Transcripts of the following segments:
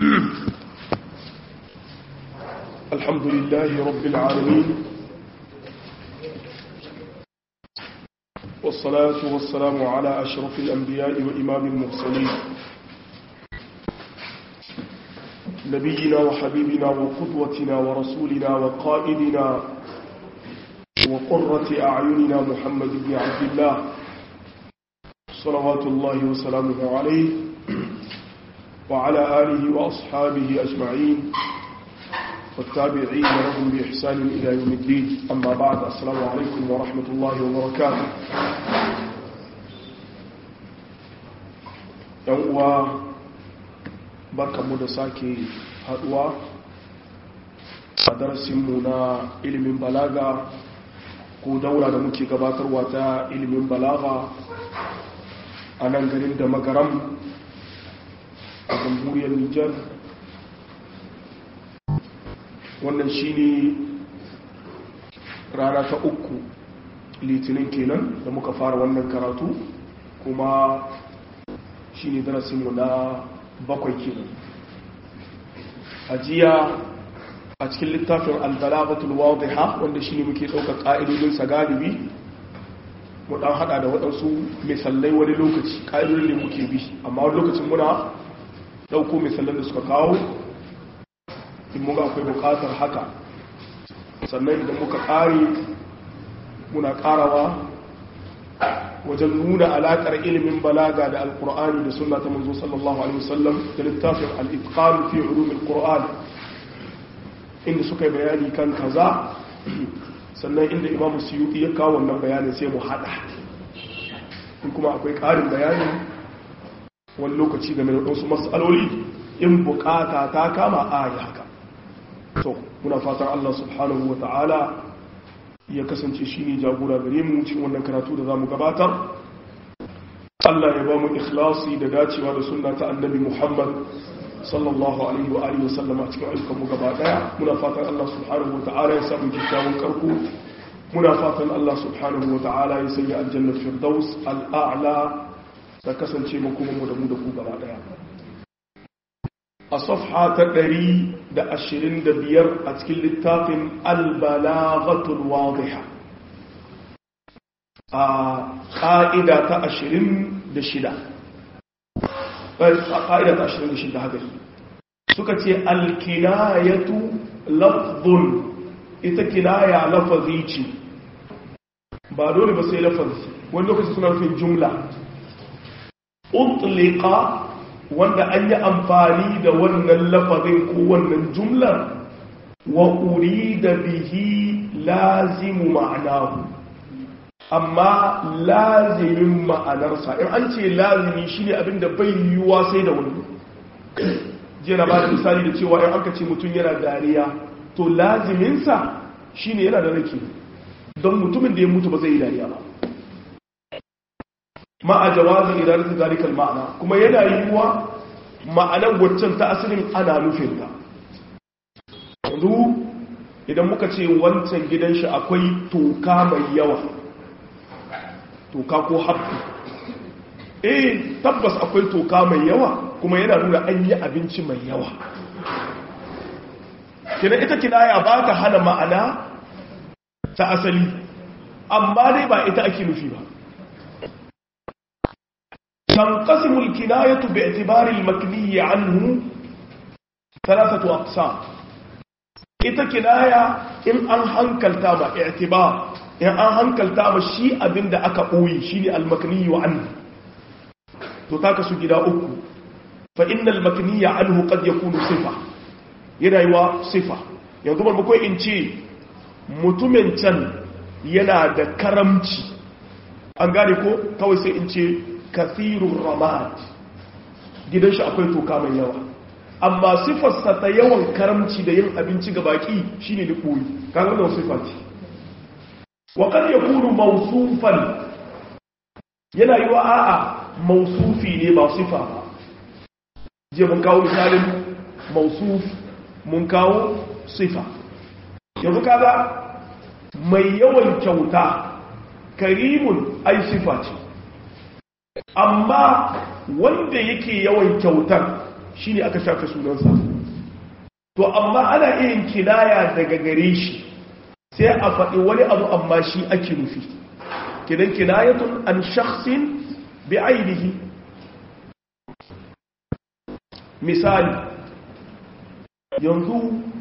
الحمد لله رب العالمين والصلاة والسلام على أشرف الأنبياء وإمام المرسلين نبينا وحبيبنا وقدوتنا ورسولنا وقائدنا وقرة أعيننا محمد بن عبد الله صلوات الله وسلامه عليه وعلى آله وأصحابه أجمعين والتابعين لهم بإحسان إلى يوم الدين أما بعد السلام عليكم ورحمة الله وبركاته يوم barkanmu da sake haduwa a darasinmu na ilimin balaga ko daura da muke gabatarwa ta ilimin balaga a nan garin da magaram a jamhuriyar nijar wannan shine rana ta uku litinin kenan da muka fara wannan karatu kuma shine darasinmu na bakwai kenan a jiya a cikin littafin albalagatul wadiha wanda shine muke ɗaukar ƙa'idodin sa galibi mu dan hada da waɗansu misalai wani lokaci ƙa'idodin da muke bi amma wani lokacin muna ɗauko misalan da suka kawo in muga akwai buƙatar haka sannan idan muka ƙare muna ƙarawa wajen nuna alaƙar ilimin balaga da alƙur'ani da sunna ta manzo sallallahu alaihi wasallam da littafin al-itqan fi ulum al-qur'an inda suka yi bayani kan kaza sannan inda imamu suyuti ya kawo wannan bayanin sai mu hada in kuma akwai ƙarin bayani wani lokaci game da wasu matsaloli in bukata ta kama a yi haka to muna fatan Allah subhanahu wa ta'ala ya kasance shi ne jagora gare mu cikin wannan karatu da za mu gabatar Allah ya ba mu ikhlasi da dacewa da sunna ta annabi Muhammad sallallahu alaihi wa alihi wasallam a cikin ayyukan mu gaba daya muna fatan Allah subhanahu wa ta'ala ya samu kyakkyawan karko muna fatan Allah subhanahu wa ta'ala ya sanya aljanna firdaus al'a'la da kasance mu kuma mu da mu da ku gaba daya a safha ta 125 a cikin littafin albalaghatul wadiha a ƙa'ida ta 26 ƙa'ida ta 26 haka suka ce alkinayatu lafzun ita kinaya lafazi ce ba dole ba sai lafazi wani lokaci suna nufin jumla utlika wanda an yi amfani da wannan lafazin ko wannan jumlar wa da bihi lazimu ma'anahu amma lazimin ma'anarsa in an ce lazimi shine abinda bai yiwuwa sai da wani jiya na ba da misali da cewa in aka ce mutum yana dariya to laziminsa shine yana da rake don mutumin da ya mutu ba zai yi dariya ba ma'a jawazin idan zalikal ma'ana kuma yana yiwuwa ma'anar waccan ta asalin ana nufin ta yanzu idan muka ce wancan gidan shi akwai toka mai yawa toka ko haɓɓi eh tabbas akwai toka mai yawa kuma yana nuna an yi abinci mai yawa kina ita kinaya ba ta hana ma'ana ta asali amma dai ba ita ake nufi ba تنقسم الكناية باعتبار المكني عنه ثلاثة أقسام ita kinaya in an hankalta ma i'tibar in an hankalta ma shi abinda aka ɓoye shine al-makni wa anhu to ta kasu gida uku fa innal makniya anhu qad yakunu sifa yana yiwa sifa yanzu ban bakwai in ce mutumin can yana da karamci an gane ko kawai sai in ce kathirun ramad gidan shi akwai toka mai yawa amma sifarsa ta yawan karamci da yin abinci ga baki shine da koyi kaga da sifa ce wa kan yakunu mawsufan yana yiwa a'a mawsufi ne ba sifa ba je mun kawo misalin mawsuf mun kawo sifa yanzu kaga mai yawan kyauta karimun ai sifa ce amma wanda yake yawan kyautar shine aka shafe sunansa to amma ana iya yin kinaya daga gare shi sai a faɗi wani abu amma shi ake nufi kidan kinayatun an shakhsin bi ainihi misali yanzu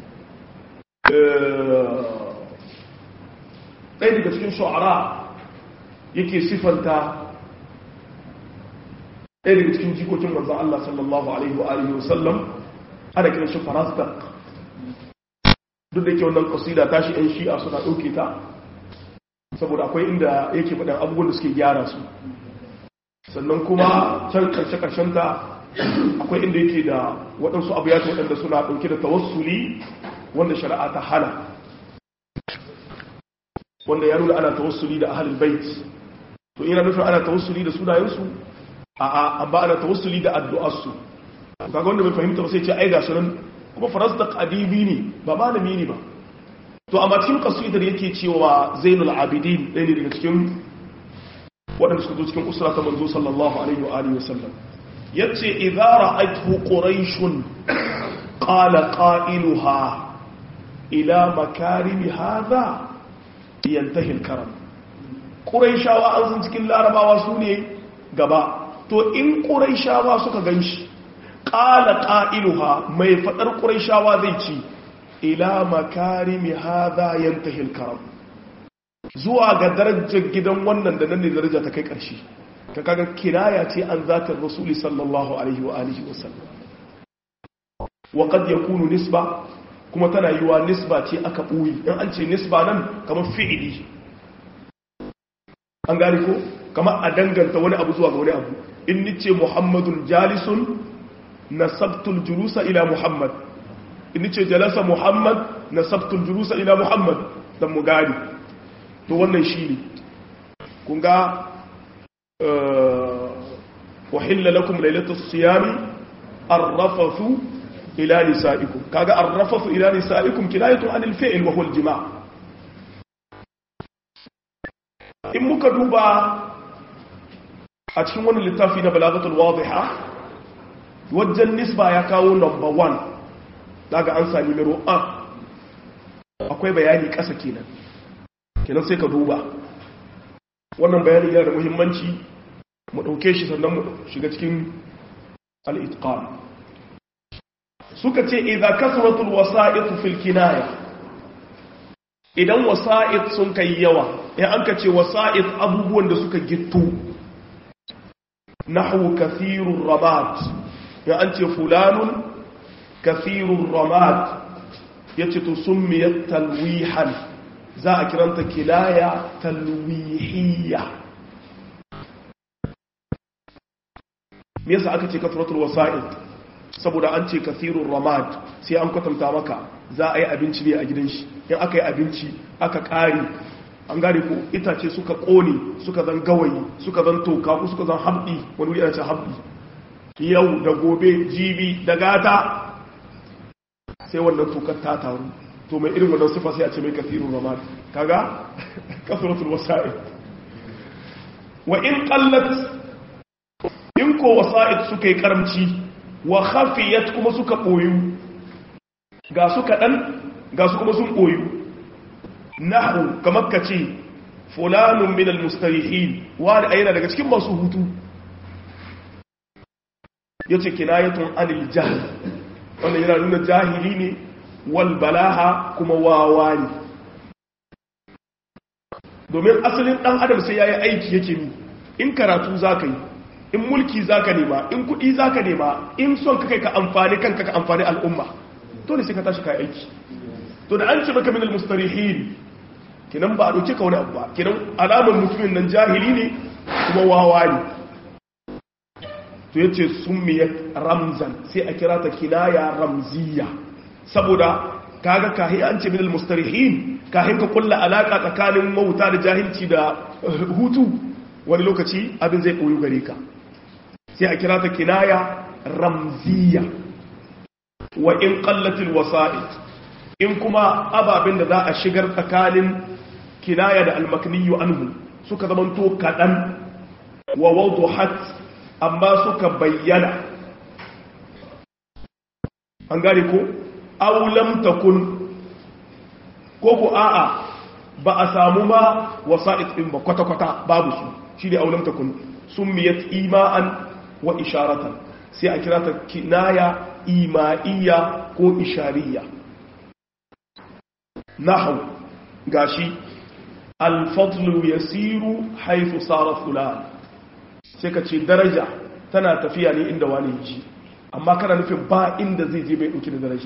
ɗaya daga cikin shu'ara yake sifanta ɗaya daga cikin jikokin manzan Allah sallallahu Alaihi wa Alihi wasallam ana kiran shi farasdak duk da ke wannan kasida tashi ‘yan shi'a suna ɗauke ta saboda akwai inda yake faɗin abubuwan da suke gyara su sannan kuma can ƙarshe ta akwai inda yake da waɗansu abu ya waɗanda suna ɗauke da tawassuli wanda shari'a ta hana wanda ya nuna ana tawassuli da ahalul bait to ina nufin ana tawassuli da sunayensu a a amma ana tawassuli da addu'arsu kaga wanda bai fahimta ba sai ce ai ga sunan kuma farasdaq adibi ne ba malami ne ba to amma cikin qasidar yake cewa zainul abidin ɗaya ne daga cikin waɗanda suka zo cikin usra ta manzo sallallahu alaihi wa alihi wasallam yace idza ra'aytu quraishun qala qailuha ila makarimi hadha yantahi al-karam quraishawa an san cikin larabawa su ne gaba to in quraishawa suka ganshi qala qailuha mai fadar quraishawa zai ci ila makarimi hadha yantahi al-karam zuwa ga darajar gidan wannan da nan ne daraja ta kai ƙarshe ka kaga kiraya ce an zatar rasuli sallallahu alaihi wa alihi wa sallam wa qad yakunu nisba kuma tana yiwa nisba ce aka buyi in an ce nisba nan kamar fi'ili an gane ko kamar a danganta wani abu zuwa ga wani abu in nice muhammadun jalisun nasabtul julusa ila muhammad in nice jalasa muhammad nasabtul julusa ila muhammad dan mu gani to wannan shine kun ga وحل لكم ليلة الصيام الرفث إلى نسائكم كاغا الرفث إلى نسائكم كناية عن الفعل وهو الجماع in muka duba a cikin wani littafi na balagatul wadiha wajen nisba ya kawo number one daga an sami miro a akwai bayani ƙasa kenan kenan sai ka duba wannan bayani yana da muhimmanci mu ɗauke shi sannan mu shiga cikin al'itqan suka ce idan kasratul wasa'id fil kinaya idan wasa'id sun kai yawa in an ka ce wasa'id abubuwan da suka gittu nahwu kathirur ramat ya an ce fulanun kathirur ramat yace to summiyat talwihan za a kiranta kinaya talwihiyya me yasa aka ce kasratul wasa'id saboda an ce kasirun ramad sai an kwatanta maka za a yi abinci ne a gidan shi in aka yi abinci aka ƙari an gane ko itace suka ƙone suka zan gawayi suka zan toka ko suka zan habdi wani wuri ana ce habdi yau da gobe jibi da gata sai wannan tokar ta taru to mai irin wannan sifa sai a ce mai kasirun ramad kaga kasratul wasa'id wa in qallat in ko wasa'id suka yi karamci wa khafiyat kuma suka boyu ga su kaɗan ga su kuma sun boyu nahu kamar ka ce fulanun min almustarihin wani ayyana daga cikin masu hutu yace kinayatun anil jahl wannan yana nuna jahili ne wal balaha kuma wawa ne domin asalin dan adam sai yayi aiki yake ni in karatu zaka yi in mulki zaka nema in kudi zaka nema in son ka kai ka amfani kanka ka amfani al'umma to ne sai ka tashi kai aiki to da an ce maka min almustarihin kinan ba a dauke ka wani abu ba kinan alamar mutumin nan jahili ne kuma wawa ne to yace summiyat ramzan sai a kira ta kinaya ramziya saboda kaga kahi an ce min almustarihin kahin ka kulla alaka tsakanin mauta da jahilci da hutu wani lokaci abin zai koyo gare ka sai a kira ta kinaya ramziya wa in qallatil wasa'id in kuma ababen da za a shigar tsakanin kinaya da almakniyu anhu suka zamanto kadan wa wawduhat amma suka bayyana an gane ko aulam takun ko ko a'a ba a samu ma wasa'id din ba kwata-kwata babu su shi ne aulam takun summiyat ima'an wa isharatan sai a kira ta kinaya ima'iyya ko ishariya nahu gashi alfadlu yasiru haifu sara fulan sai ka ce daraja tana tafiya ne inda wani ji amma kana nufin ba inda zai je bai dauki da daraja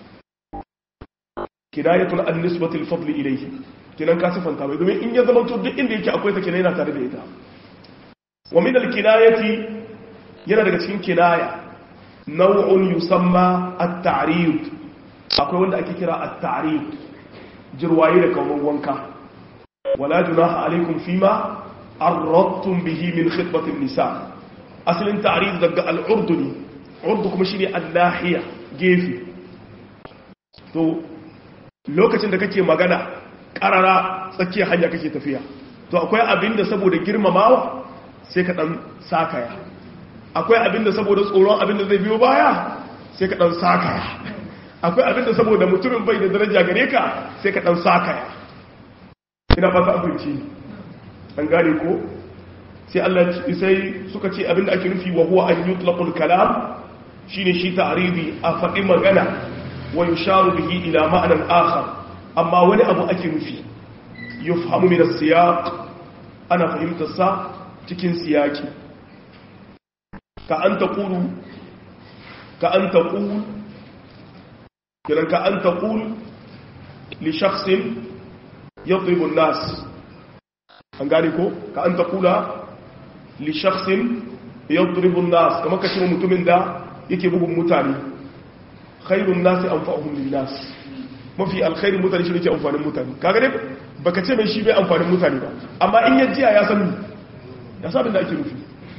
kinayatul an-nisbatil fadli ilayhi kinan ka sifanta bai domin in ya zama to duk inda yake akwai ta kinaya yana tare da ita wa min al-kinayati yana daga cikin kinaya naw'un yusamma at-ta'rid akwai wanda ake kira at-ta'rid jirwaye da kaman wanka wala junaha alaikum fima arradtum bihi min khitbati an-nisa asalin ta'rid daga al-urduni urdu kuma shine al-nahiya gefe to lokacin da kake magana karara tsakiyar hanya kake tafiya to akwai abinda saboda girmamawa sai ka dan sakaya akwai abinda saboda tsoron abinda zai biyo baya sai ka dan sakaya akwai abinda saboda mutumin bai da daraja gare ka sai ka dan sakaya ina fata abinci an gane ko sai Allah sai suka ce abinda ake nufi wa huwa an yutlaqul kalam shine shi ta'ridi a faɗi magana wa yusharu bihi ila ma'anan akhar amma wani abu ake nufi yufhamu min as-siyaq ana fahimtar sa cikin siyaki ka an taqulu ka an taqul kiran ka an taqul li shakhsin yadribu an-nas an gane ko ka an taqula li shakhsin yadribu an-nas kamar ka ce mutumin da yake bugun mutane khairun nasi anfa'uhum lin-nas mafi alkhairin mutane shi yake amfanin mutane kaga dai baka ce mai shi bai amfanin mutane ba amma in yajiya ya san ya sabin da ake nufi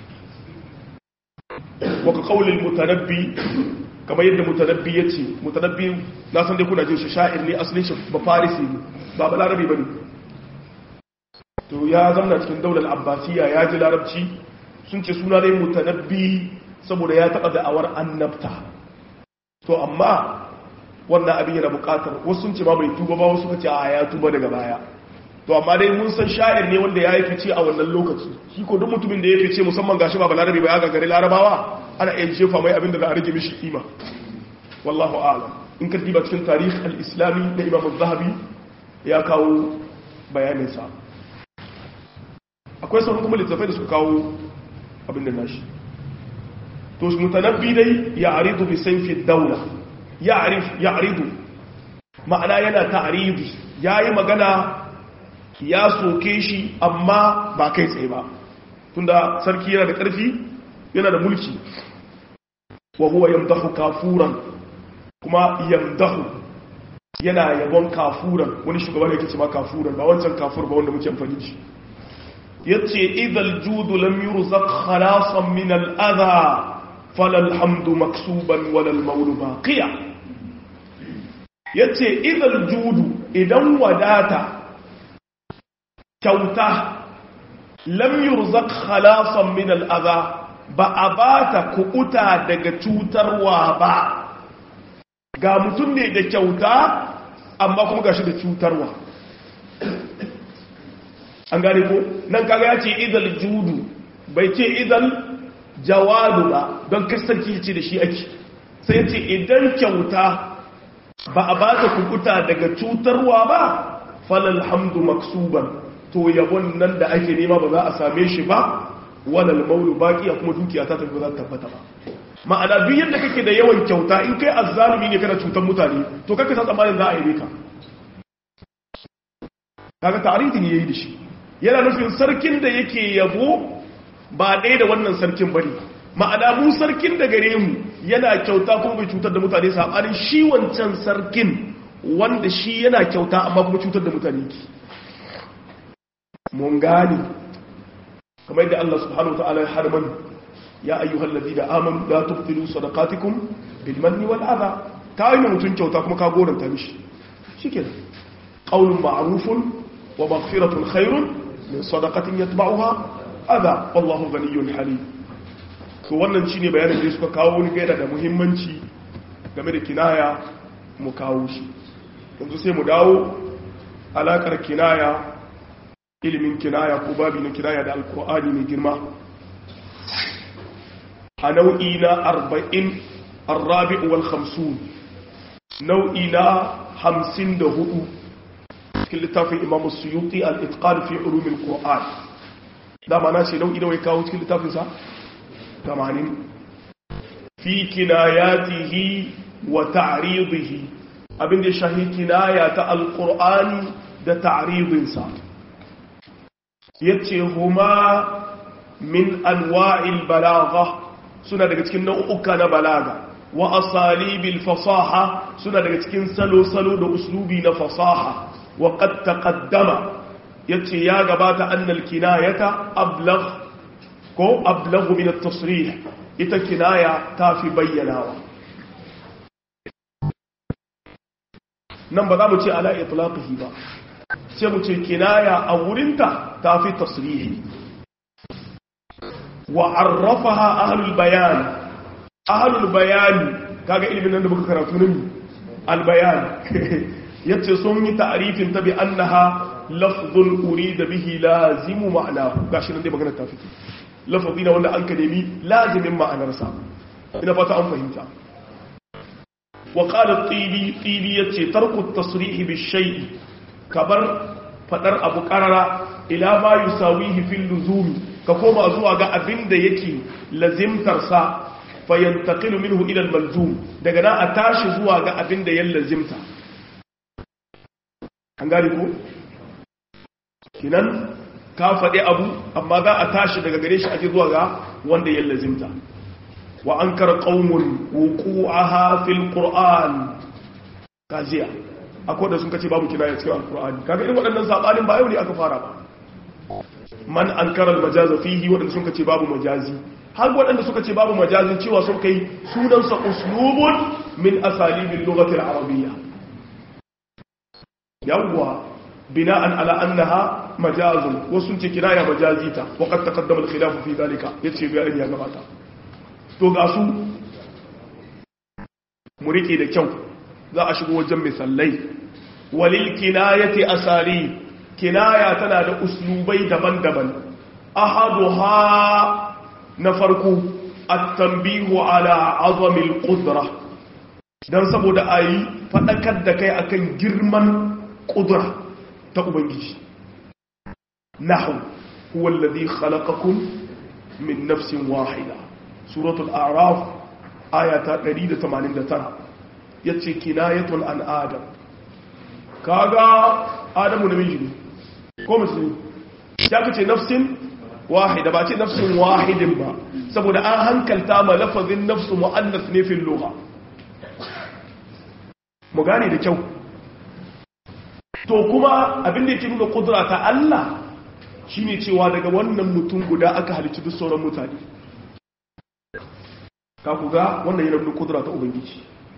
wa ka qaulil mutanabbi kamar yadda mutanabbi yace mutanabbi na san dai kuna jin shi sha'ir ne asalin shi ba farisi ne ba balarabi bane to ya zamna cikin daular abbasiya ya ji larabci sun ce suna dai mutanabbi saboda ya taba da'awar annabta to amma wannan abin yana bukatar wasu sun ce ma bai tuba ba wasu ka ce a ya tuba daga baya to amma dai mun san sha'ir ne wanda ya yi fice a wannan lokaci shi ko duk mutumin da ya fice musamman gashi ba balarabe ba ya gagari larabawa ana iya jefa mai abin da za a rage mishi kima wallahu a'lam in ka diba cikin tarih al-islami na imam az-zahabi ya kawo bayanin sa akwai sauran kuma littafai da suka kawo abin da nashi to mutanabbi dai ya aridu bi sayfi dawla ya aridu ma'ana yana ta'aridu ya yi magana ya soke shi amma ba kai tsaye ba tunda sarki yana da ƙarfi yana da mulki wa huwa yamdahu kafuran kuma yamdahu yana yabon kafuran wani shugaba da yake ce ma kafuran ba wancan kafur ba wanda muke amfani shi yace idal judu lam yurzaq khalasan min al adha falal hamdu maksuban walal maulu baqiya yace idal judu idan wadata kyauta lam yurzaq khalasan min al adha ba a bata kukuta daga cutarwa ba ga mutum ne da kyauta amma kuma gashi da cutarwa an gane ko nan kaga ya ce idal judu bai ce idal jawadu ba don kasarki ce da shi ake sai ce idan kyauta ba a ba ta kukuta daga cutarwa ba falal hamdu maksuban to yabon nan da ake nema ba za a same shi ba walal maulu baki a kuma dukiya ta tafi za ta tabbata ba ma'ana duk yadda kake da yawan kyauta in kai azzalumi ne kana cutar mutane to kaka sa tsammanin za a yi ka kaga tarihi ne yayi da shi yana nufin sarkin da yake yabo ba ɗaya da wannan sarkin bane ma'ana mu sarkin da gare mu yana kyauta kuma bai cutar da mutane sabanin shi wancan sarkin wanda shi yana kyauta amma kuma cutar da mutane ki mun gani kamar yadda Allah subhanahu wataala ya harman ya ayyuhal ladina amanu la tubtilu sadaqatikum bil manni wal adha kai mutun kyauta kuma ka goranta mishi shikenan qaulun ma'rufun wa maghfiratun khairun min sadaqatin yatba'uha adha wallahu ghaniyyun halim to wannan shine bayanin da suka kawo wani gaida da muhimmanci game da kinaya mu kawo shi yanzu sai mu dawo alakar kinaya ilimin kinaya ko babi na kinaya da alkur'ani mai girma a nau'i na arba'in arrabi'u wal hamsun nau'i na hamsin da hudu cikin littafin imam suyuti al-itqan fi ulumin qur'an dama na ce nau'i da wai kawo cikin littafinsa 80 fi kinayatihi wa ta'ridihi abin da shahi kinaya ta alqur'ani da ta'ridinsa yace huma min anwa'il balagha suna daga cikin nau'uka na balaga wa asalibil fasaha suna daga cikin salo-salo da uslubi na fasaha wa qad taqaddama yace ya gabata annal kinayata ablagh ko ablagh min at-tasrih ita kinaya ta fi bayyanawa nan ba za mu ce ala itlaqihi ba sai mu ce kinaya a wurinta ta fi tasrihi wa arrafaha ahlul bayan ahlul bayan kaga ilimin nan da muka karatu ne al bayan yace sun yi ta'rifin ta bi annaha lafzun urida bihi lazimu ma'anahu gashi nan dai magana ta fito lafazi na wanda an ka nemi lazimin ma'anarsa ina fata an fahimta wa qala tibi tibi yace tarku at-tasrih bi shay'i kabar fadar abu qarara ila ma yusawihi fil luzumi ka koma zuwa ga abin da yake lazimtarsa fayantaqilu minhu ila al-malzum daga nan a tashi zuwa ga abin da ya lazimta an gane ko kinan ka faɗi abu amma za a tashi daga gare shi ake zuwa ga wanda ya lazimta wa ankara qaumun wuqu'aha fil qur'an kajiya akwai da sun kace babu kinaya cikin alqur'ani kaga irin waɗannan sabanin ba yau ne aka fara ba man ankara al-majaza fihi waɗanda sun kace babu majazi har waɗanda suka ce babu majazin cewa sun kai sunansa uslubun min asalibil lughati al-arabiyya yawwa bina'an ala annaha majazun wasu ce kinaya majazita wa qad taqaddama al-khilaf fi dhalika yace bayani ya gabata to ga su mu rike da kyau za a shigo wajen misallai walil kinayati asali kinaya tana da uslubai daban-daban ahaduha na farko at-tanbihu ala azamil qudra dan saboda ayi fadakar da kai akan girman qudra ta ubangiji nahu huwa alladhi khalaqakum min nafsin wahida suratul a'raf ayata 189 yace kinayatun an adam kaga adamu namiji ne ko musulmi ya kace nafsin wahida ba ce nafsin wahidin ba saboda an hankalta ma lafazin nafsu mu'annas ne fil lugha mu gane da kyau to kuma abin da yake nuna kudura ta Allah shine cewa daga wannan mutum guda aka halicci duk sauran mutane ka ku ga wannan yana nuna kudura ta ubangiji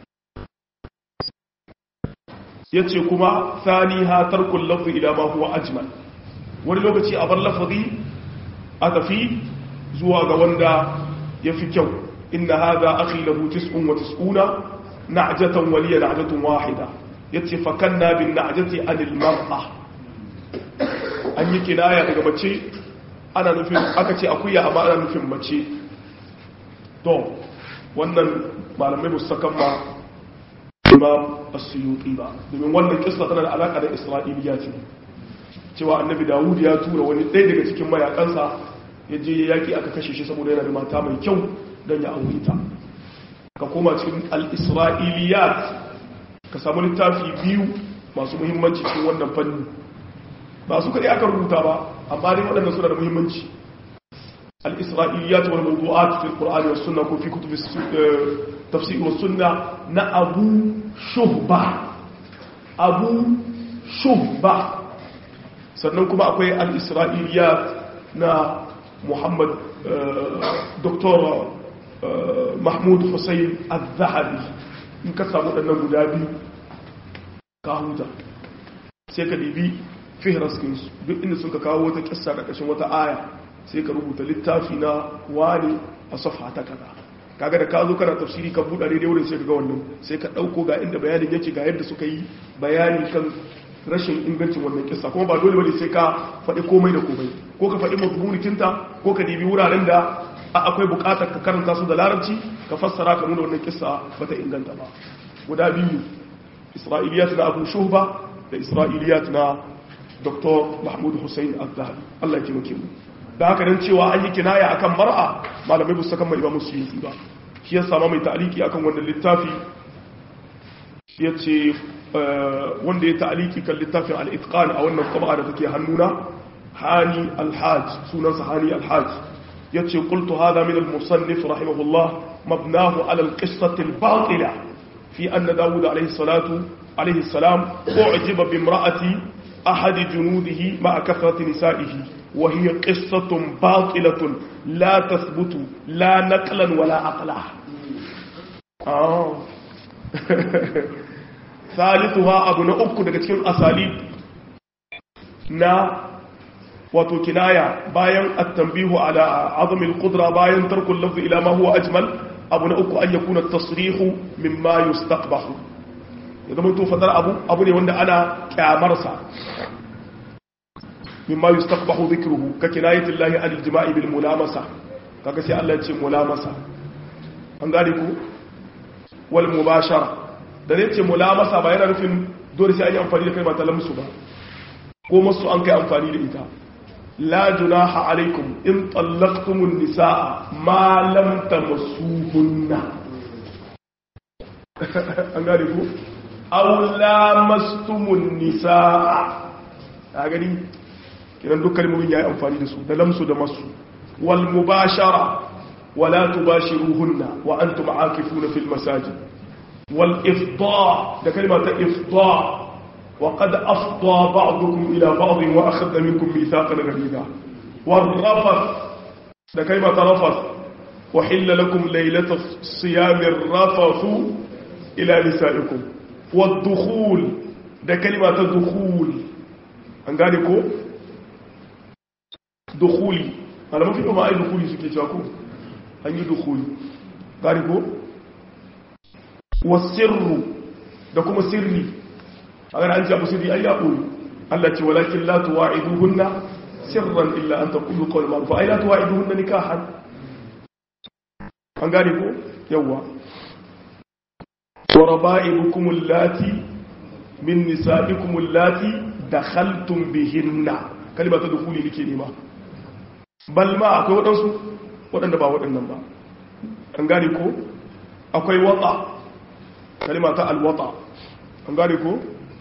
yace kuma thaniha tarkul lafzi ila ma huwa ajmal wani lokaci a bar lafazi a tafi zuwa ga wanda ya fi kyau inna hadha akhi lahu tis'un wa tis'una na'jatan waliya na'jatun wahida yace fakanna bin na'jati anil mar'a an yi kinaya daga mace ana nufin aka ce akuya amma ana nufin mace to wannan malamai musakan ma imam as-suyuti ba domin wannan kissa tana da alaka da isra'iliya ce cewa annabi dawud ya tura wani ɗaya daga cikin mayakansa ya je yaƙi aka kashe shi saboda yana da mata mai kyau don ya aure ta ka koma cikin al-isra'iliyat ka samu littafi biyu masu muhimmanci cikin wannan fanni ba su kaɗai aka rubuta ba amma dai waɗanda suna da muhimmanci al-isra'iliyat wal mawdu'at fi al-qur'ani was sunna ko fi kutub tafsir was sunna na abu shuhba abu shuhba sannan kuma akwai al-isra'iliyat na muhammad dr mahmud hussein al-zahabi in ka samu ɗannan guda biyu ka huta sai ka ɗibi fihraskinsu duk inda sun ka kawo wata ƙasa ƙarƙashin wata aya sai ka rubuta littafi na wani a safa ta kaza kaga da ka zo kana tafsiri ka buɗa daidai wurin sai ka ga wannan sai ka ɗauko ga inda bayanin yake ga yadda suka yi bayani kan rashin ingancin wannan kissa kuma ba dole bane sai ka faɗi komai da komai ko ka faɗi mazmunikinta ko ka dibi wuraren da akwai buƙatar ka karanta su da larabci ka fassara ka nuna wannan kissa bata inganta ba guda biyu isra'iliyat na abu shuhba da isra'iliyat na dr mahmud hussein al-zahabi allah ya taimake mu da haka dan cewa an yi kinaya akan mar'a malamai ba su saka mai ba musu yi ba shi ya sama mai ta'aliki akan wannan littafi ya ce wanda ya ta'aliki kan littafin al-itqan a wannan qaba da take hannuna hani al-hajj sunansa hani al-hajj ya ce qultu hadha min al-musannif rahimahullah mabnahu ala al-qissati al-batila fi anna dawud alayhi salatu alayhi salam u'jiba bi imra'ati ahad junudihi ma'a kathrati nisa'ihi وهي قصة باطلة لا تثبت لا نقلا ولا عقلا آه. ثالثها أبو نأبك daga cikin asali na wato kinaya bayan at-tanbihu ala azmi al-qudra bayan tarku al-lafz ila ma huwa ajmal abu na uku an yakuna at-tasrihu mimma yustaqbahu ya zama to fadar abu abu ne wanda ana kyamarsa mimma yustaqbahu dhikruhu ka kinayati llahi an al-jima'i bil mulamasa kaga sai Allah ya ce mulamasa an gane ku wal mubashara da zai ce mulamasa ba yana nufin dole sai an yi amfani da kalmar talamsu ba ko masu an kai amfani da ita la junaha alaikum in tallaqtumun nisaa ma lam tamassuhunna an gane ku aw lamastumun nisaa a gani kiran duk kalmomin yayi amfani da su da lamsu da masu wal mubashara wala tubashiruhunna wa antum aakifuna fil masajid wal ifda da kalma ta ifda wa qad afda ba'dukum ila ba'd wa akhadha minkum mithaqan ghalidha wal rafath da kalma ta rafath wa hilla lakum laylata siyami rafathu ila nisaikum wad dukhul da kalma ta dukhul an gane ko dukhuli ana mafi kuma ai dukhuli suke cewa ko an yi dukhuli gari ko wasirru da kuma sirri a gani an ce abu sirri ai ya ɓoye Allah ce walakin la tuwa'iduhunna sirran illa an taqulu qawl ma'ruf ai la tuwa'iduhunna nikahan an gane ko yawa wa raba'ibukum allati min nisa'ikum allati dakhaltum bihinna kalimatu dukhuli nake nema bal ma akwai waɗansu waɗanda ba waɗannan ba an gane ko akwai wata kalima ta alwata an gane ko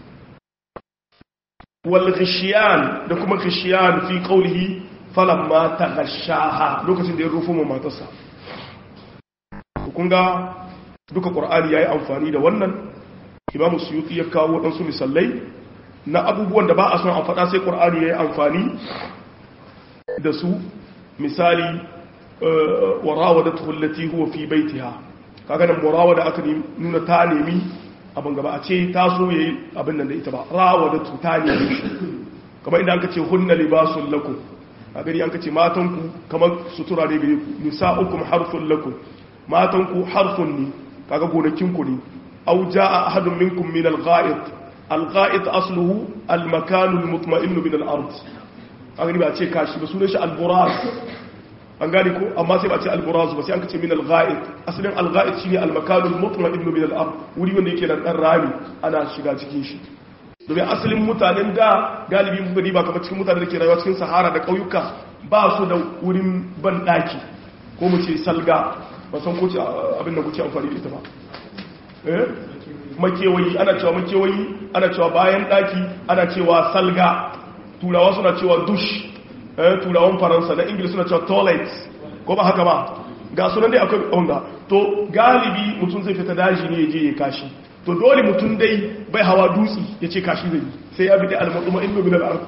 wal ghishiyan da kuma ghishiyan fi qawlihi falamma taghashaha lokacin da ya rufo mu matarsa kun ga duka qur'ani yayi amfani da wannan imamu suyuti ya kawo waɗansu misalai na abubuwan da ba a son a faɗa sai qur'ani yayi amfani da su misali warawadatu allati huwa fi baitiha kaga nan murawada aka nuna ta nemi abin gaba a ce ta so yayi abin nan da ita ba rawadatu ta nemi kamar idan aka ce hunna libasul lakum a gari an ka ce matan ku kamar sutura ne gare ku nisa'ukum harfun lakum matan ku harfun ne kaga gonakin ku ne aw jaa ahadun minkum min al-gha'it al-gha'it asluhu al-makan al-mutma'in min al-ard a gani ba ce kashi ba sunan shi alburaz an gani ko amma sai ba ce alburaz ba sai an kace min alghaid asalin alghaid shine almakanul mutma'in min al-ard wuri wanda yake da dan rami ana shiga cikin shi domin asalin mutanen da galibi mun gani ba kamar cikin mutanen da ke rayuwa cikin sahara da kauyuka ba su da wurin ban daki ko mu ce salga ba san ko ce abin da kuke amfani da ita ba eh makewayi ana cewa makewayi ana cewa bayan daki ana cewa salga turawa suna cewa dush turawan faransa na ingila suna cewa toilet ko ba haka ba ga sunan dai akwai onga to galibi mutum zai fita daji ne ya je ya kashi to dole mutum dai bai hawa dutsi ya ce kashi zai sai ya bi da almaduma in min al-ard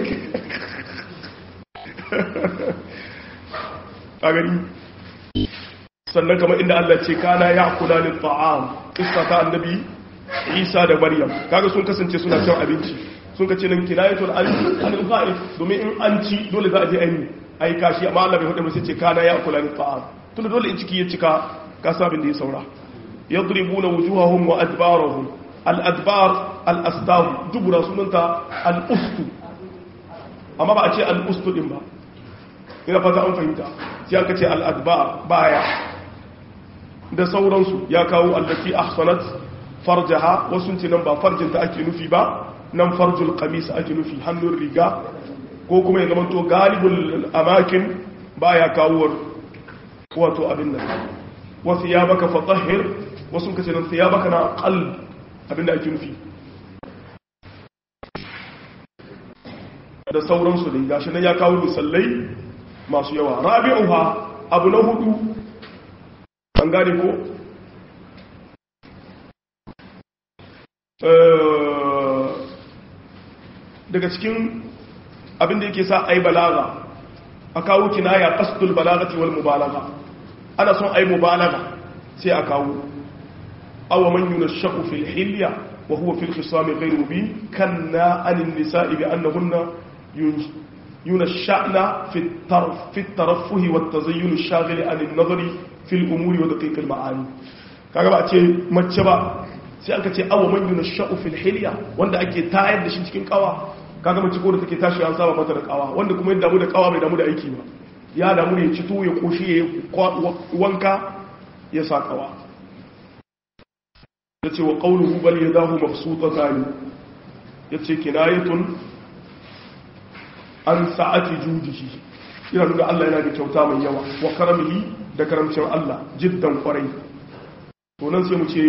a gani sannan kamar inda Allah ce kana ya kula lil ta'am kissa ta annabi Isa da Maryam kaga sun kasance suna cin abinci sun kace nan kinayatul anil ghaib domin in an ci dole za a je aini ai kashi amma Allah bai hudu ba sai ce kana ya kula ni ta'am tunda dole in ciki ya cika ka sabin da ya saura yadribuna wujuhahum wa adbarahum al-adbar al-astam dubura sunanta al-ustu amma ba a ce al-ustu din ba ina fata an fahimta sai aka ce al-adbar baya da sauransu ya kawo allati ahsanat farjaha wasu ce nan ba farjinta ake nufi ba nan farjul qamis ake nufi hannun riga ko kuma ya zama to galibul amakin baya kawo wato abin nan wasu ya baka fatahir wasu kace nan ya baka na qalb abin da ake nufi da sauransu da gashi nan ya kawo misallai masu yawa rabi'uha abu na hudu an gane ko daga cikin abin da yake sa ai balaga a kawo kinaya qasdul balagati wal mubalagha ana son ai mubalagha sai a kawo aw man yunashu fil hilya wa huwa fil khisam ghayr mubin kanna anin nisa'i bi annahunna yunashana fi tarf fi taraffuh wa at-tazayyun ash-shaghil an an-nazari fil umuri wa daqiq al-ma'ani kaga ba ce mace ba sai aka ce aw man yunashu fil hilya wanda ake tayar da shi cikin kawa kaga mace ko da take tashi an saba mata da kawa wanda kuma ya damu da kawa bai damu da aiki ba ya damu da ya ci to ya koshi ya wanka ya sa kawa ya ce wa qawluhu bal yadahu mabsutatan ya ce kinayatun an sa'ati judihi ina nuna Allah yana da kyauta mai yawa wa karamihi da karamcin Allah jiddan kwarai to nan sai mu ce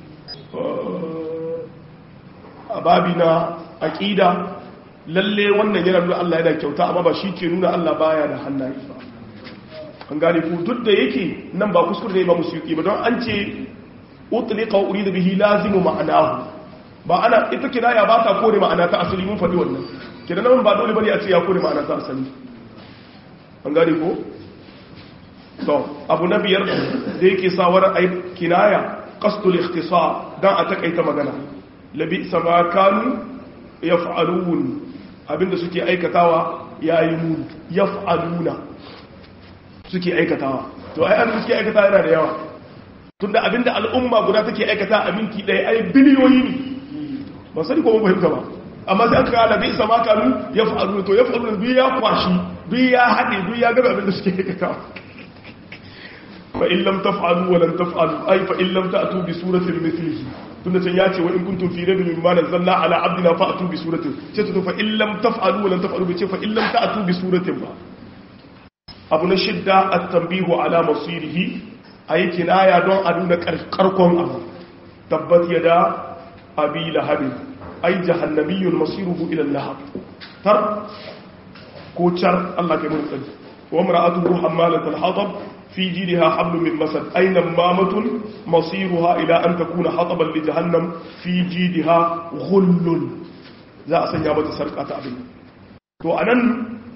a babi na aqida lalle wannan yana nuna Allah yana kyauta amma ba shi ke nuna Allah baya da hannaye ba an gane ku duk da yake nan ba kuskure ne ba musu yi ba don an ce utliqa urida bihi lazimu ma'anahu ba ana ita kinaya ba ta kore ma'ana ta asali mun faɗi wannan kidan nan ba dole bane a ce ya kore ma'ana ta asali an gane ko to abu na biyar da yake sawar ai kinaya qasdul ikhtisar dan a takaita magana labi sama kanu yaf'alun abinda suke aikatawa yayi mun yaf'aluna suke aikatawa to ai an suke aikatawa yana da yawa tunda abinda al'umma guda take aikata a minti ɗaya ai biliyoyi ne ba sani ko mun fahimta ba amma sai an kawo labi sama kanu yaf'aluna to yaf'aluna duk ya kwashi duk ya haɗe duk ya gaba abinda suke aikatawa fa in lam taf'alu wa lam taf'alu ay fa in lam ta'tu bi suratin mithlihi tunda can ya ce wa in kuntum fi rabbin mimma nazzalna ala abdina fa'tu bi suratin ce to fa in lam taf'alu wa lam taf'alu bi ce fa in lam ta'tu bi suratin ba abu na shidda at-tanbihu ala masirihi ayi kinaya don a nuna karkon abu tabbat yada abi lahab ay jahannamiyyun masiruhu ila lahab tar ko char Allah kai mun tsari wa imra'atuhu hammalatul hatab في جيدها حبل من مسد أين مامة مصيرها إلى أن تكون حطبا لجهنم في جيدها غل za a sanya mata sarƙa ta abin to a nan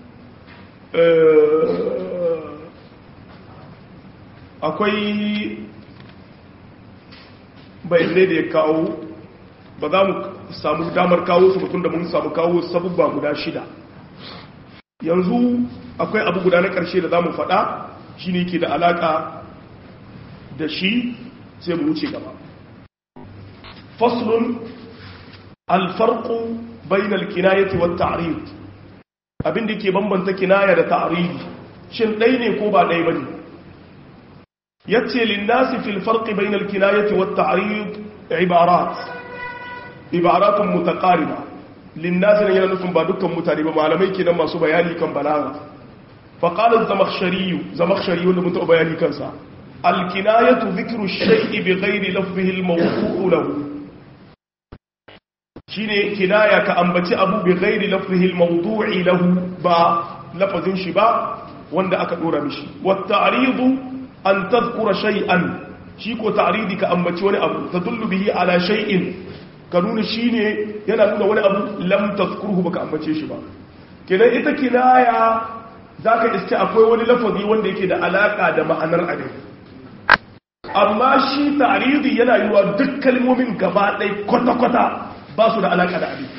akwai bayanai da ya kawo ba za mu samu damar kawo su mutum da mun samu kawo sabubba guda shida yanzu akwai abu guda na ƙarshe da za mu faɗa shi ne ke da alaƙa da shi sai mu wuce gaba faslun alfarku bainal kinayati wa ta'rid abin da ke bambanta kinaya da ta'ridi shin ɗai ne ko ba ɗai bane yace linnasi fil farqi bainal kinayati wa ta'rid ibarat ibaratun mutaqariba linnasi ne yana nufin ba dukkan mutane ba malamai kenan masu bayani kan balaga فقال الزمخشري زمخشري wanda mun taɓa bayani kansa alkinayatu dhikru shay'i bighairi lafzihi almawdu'u lahu shine kinaya ka ambaci abu bighairi lafzihi almawdu'i lahu ba lafazin shi ba wanda aka dora mishi wat ta'ridu an tadhkura shay'an shi ko ta'ridi ka ambaci wani abu tadullu bihi ala shay'in ka nuna shine yana nuna wani abu lam tadhkuruhu baka ambace shi ba kenan ita kinaya za ka iske akwai wani lafazi wanda yake da alaka da ma'anar abin amma shi taridi yana yi wa duk kalmomin gaba ɗai kwata-kwata ba su da alaka da abin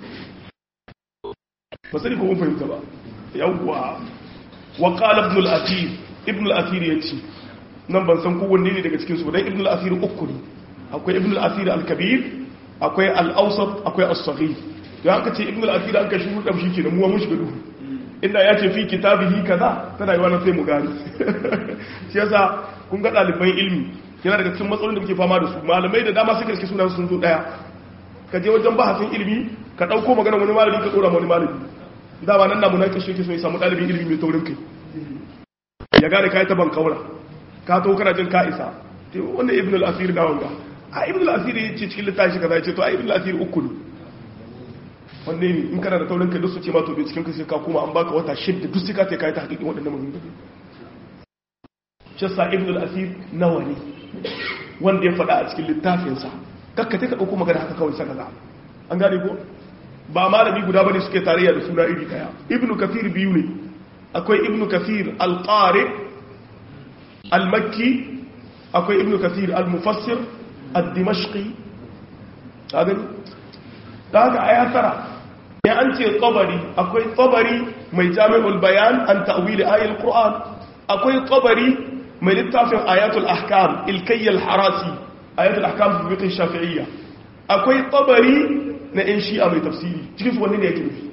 ba sani kuma fahimta ba yawwa wa ƙala ibn al-athir ibn al-athir ya ce nan ban san kowanne ne daga cikin su dan ibn al-asir uku ne akwai ibn al-asir al-kabir akwai al-awsat akwai as-saghir to haka ce ibn al-asir an kashi hudu shi kenan mu mun shiga duhu inda ya ce fi kitabihi kaza tana yi wannan sai mu gani shi yasa kun ga ɗaliban ilmi yana daga cikin matsalolin da muke fama da su malamai da dama suka riske sunan sun zo daya ka je wajen bahasin ilimi ka ɗauko magana wani malami ka tsora wani malami dama nan na munaki shi ke so ya samu ɗalibin ilimi mai taurin kai ya gane ka yi taban kaura ka to kana jin ka isa te wannan ibn al-asir da wanga a ibn al-asir ya ce cikin littafi kaza ya ce to a ibn al-asir uku ne wanne ne in kana da taurin kai duk su ce ma to bai cikin kai ka kuma an baka wata shidda duk sai ka ce ka yi ta hakikin waɗannan maganganu shassa ibn al-asir nawa ne wanda ya faɗa a cikin littafinsa kakka ka ɗauko magana haka kawai saka za an gane ko ba malami guda bane suke tarayya da suna iri daya ibnu kathir biyu ne akwai ibnu kathir al-qari al-makki akwai ibnu kathir al-mufassir ad-dimashqi ka gani da haka aya tara ya an ce tsabari akwai tsabari mai jami'ul bayan an ta'wili ayatul qur'an akwai tsabari mai littafin ayatul ahkam ilkayyal harasi ayatul ahkam fi fiqh shafi'iyya akwai tabari na yan shi'a mai tafsiri cikin su wanne ne yake nufi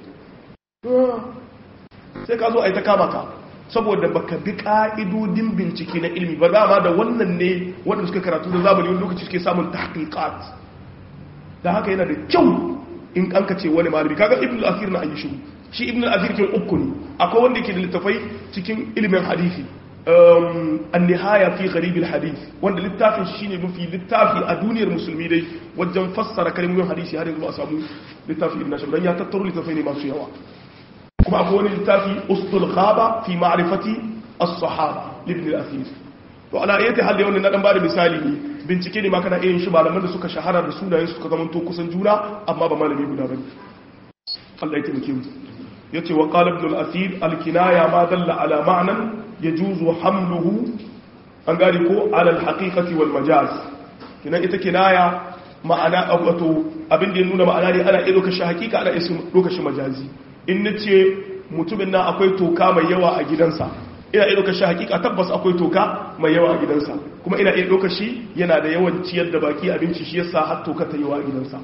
sai ka zo a yi ta kama ka saboda baka bi ka'idodin bincike na ilmi ba dama da wannan ne wanda suka karatu da zamani wani lokaci suke samun tahqiqat da haka yana da kyau in an ka ce wani malami kaga ibn al-athir na ayi shiru shi ibn al-athir kin uku ne akwai wanda yake da littafai cikin ilimin hadisi النهاية في غريب الحديث wanda littafin shine mafi littafi a duniyar musulmi dai wajen fassara kalmomin hadisi har yanzu ba a samu littafi ibn ashab dan ya tattaro littafai ne masu yawa kuma akwai wani littafi ustul ghaba fi ma'rifati as-sahaba ibn al-athir to ala ayati hal yau na dan bada misali ne bincike ne ma kana irin shi malaman da suka shahara da sunayen suka zama to kusan juna amma ba malami guda bane Allah ya taimake mu yace wa qala ibn al-athir al-kinaya ma dalla ala ma'nan yajuzu hamluhu an gari ko ala al-haqiqati wal majaz kinan ita kinaya ma'ana wato abin da ya nuna ma'ana ne ana iya lokacin hakika ana iya lokacin majazi in nace mutumin nan akwai toka mai yawa a gidansa ina iya lokacin hakika tabbas akwai toka mai yawa a gidansa kuma ina iya lokaci yana da yawan ciyar da baki abinci shi yasa har toka ta yawa a gidansa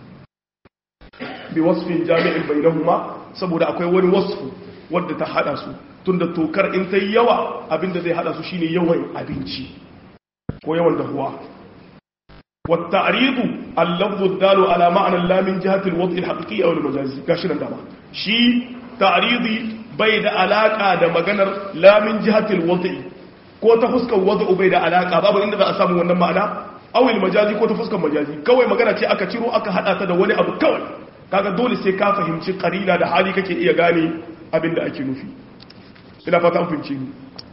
bi wasfin jami'in bainahuma saboda akwai wani wasfu wadda ta hada su tunda tokar in ta yawa abinda zai hada su shine yawan abinci ko yawan dahuwa والتعريض اللفظ الدال على معنى لا من جهة الوضع الحقيقي أو المجازي كاشنا دابا شي تعريضي بيد علاقة دا مغنر لا من جهة الوضع ko ta fuskar wada'u bai da alaka babu inda za a samu wannan ma'ana awil majazi ko ta fuskar majazi kawai magana ce aka ciro aka hada ta da wani abu kawai kaga dole sai ka fahimci karina da hali kake iya gane abin da ake nufi ina fata fahimci ni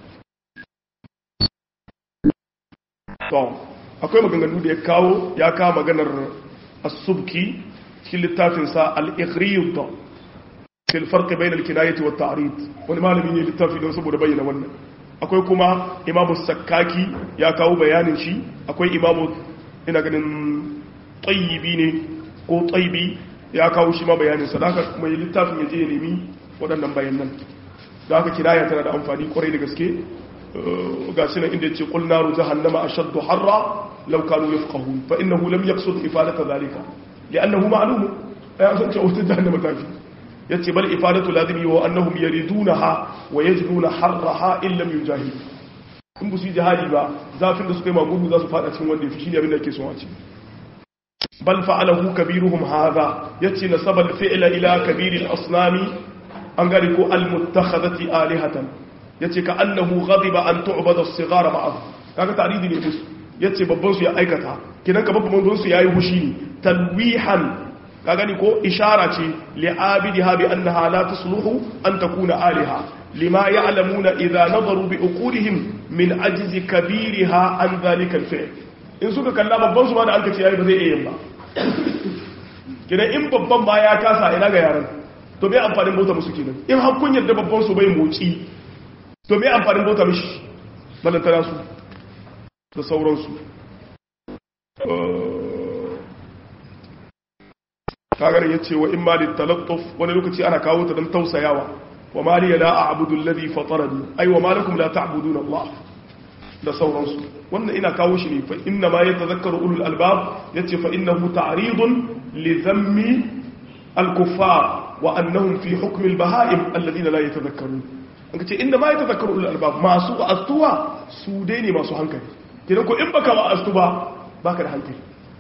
to akwai maganganu da ya kawo ya kawo maganar as-subki cikin littafin sa al-ikhriyud fil farq bain al-kinayati wat ta'rid wani malami ne littafi don saboda bayyana wannan akwai kuma imamu sakkaki ya kawo bayanin shi akwai imamu ina ganin tayyibi ne ko tayyibi ya kawo shi ma bayanin sa haka mai littafin ya je ya nemi waɗannan bayanan da haka kiraya tana da amfani kwarai da gaske ga shi nan inda ce qul naru jahannama ashaddu harra law kanu yafqahun fa innahu lam yaqsud ifadata zalika li'annahu ma'lum ya san cewa wata jahannama ta fi yace bal ifadatu lazimi wa annahum yaridunaha wa yajiduna harraha in lam yujahid in bu su jihadi ba zafin da suka yi magudu za su fada cikin wanda yafi shine abin da ake so a ce bal fa'alahu kabiruhum hadha yace nasaba al-fi'la ila kabiril asnami an gari ko al-muttakhadati alihatan yace ka annahu ghadiba an tu'bada as-sighara ma'ahu kaga taridi ne musu yace babban su ya aikata kidan ka babban su yayi hushi ne talwihan ka gani ko ishara ce li'abidiha bi annaha la tusluhu an takuna aliha lima ya'lamuna idza nadaru bi uqulihim min ajzi kabiriha an dhalika al-fi'l in suka kalla babban su ma da an kace yayi ba zai iya yin ba kidan in babban ba ya kasa ina ga yaran to bai amfanin bauta musu kenan in har kun yarda babban su bai motsi to bai amfanin bauta mishi balantana su da sauransu kagarin ya ce wa in mali talattuf wani lokaci ana kawo ta don tausayawa wa mali ya la'a abudu ladi fatarani ai wa malakum la ta'buduna Allah da sauransu wannan ina kawo shi ne fa inna ma yatazakkaru ulul albab yace fa innahu ta'ridun li dhammi al-kuffar wa annahum fi hukm al-baha'im alladhina la yatazakkarun an kace inna ma yatazakkaru ulul albab masu astuwa su dai ne masu hankali kidan ko in baka wa astuba baka da hankali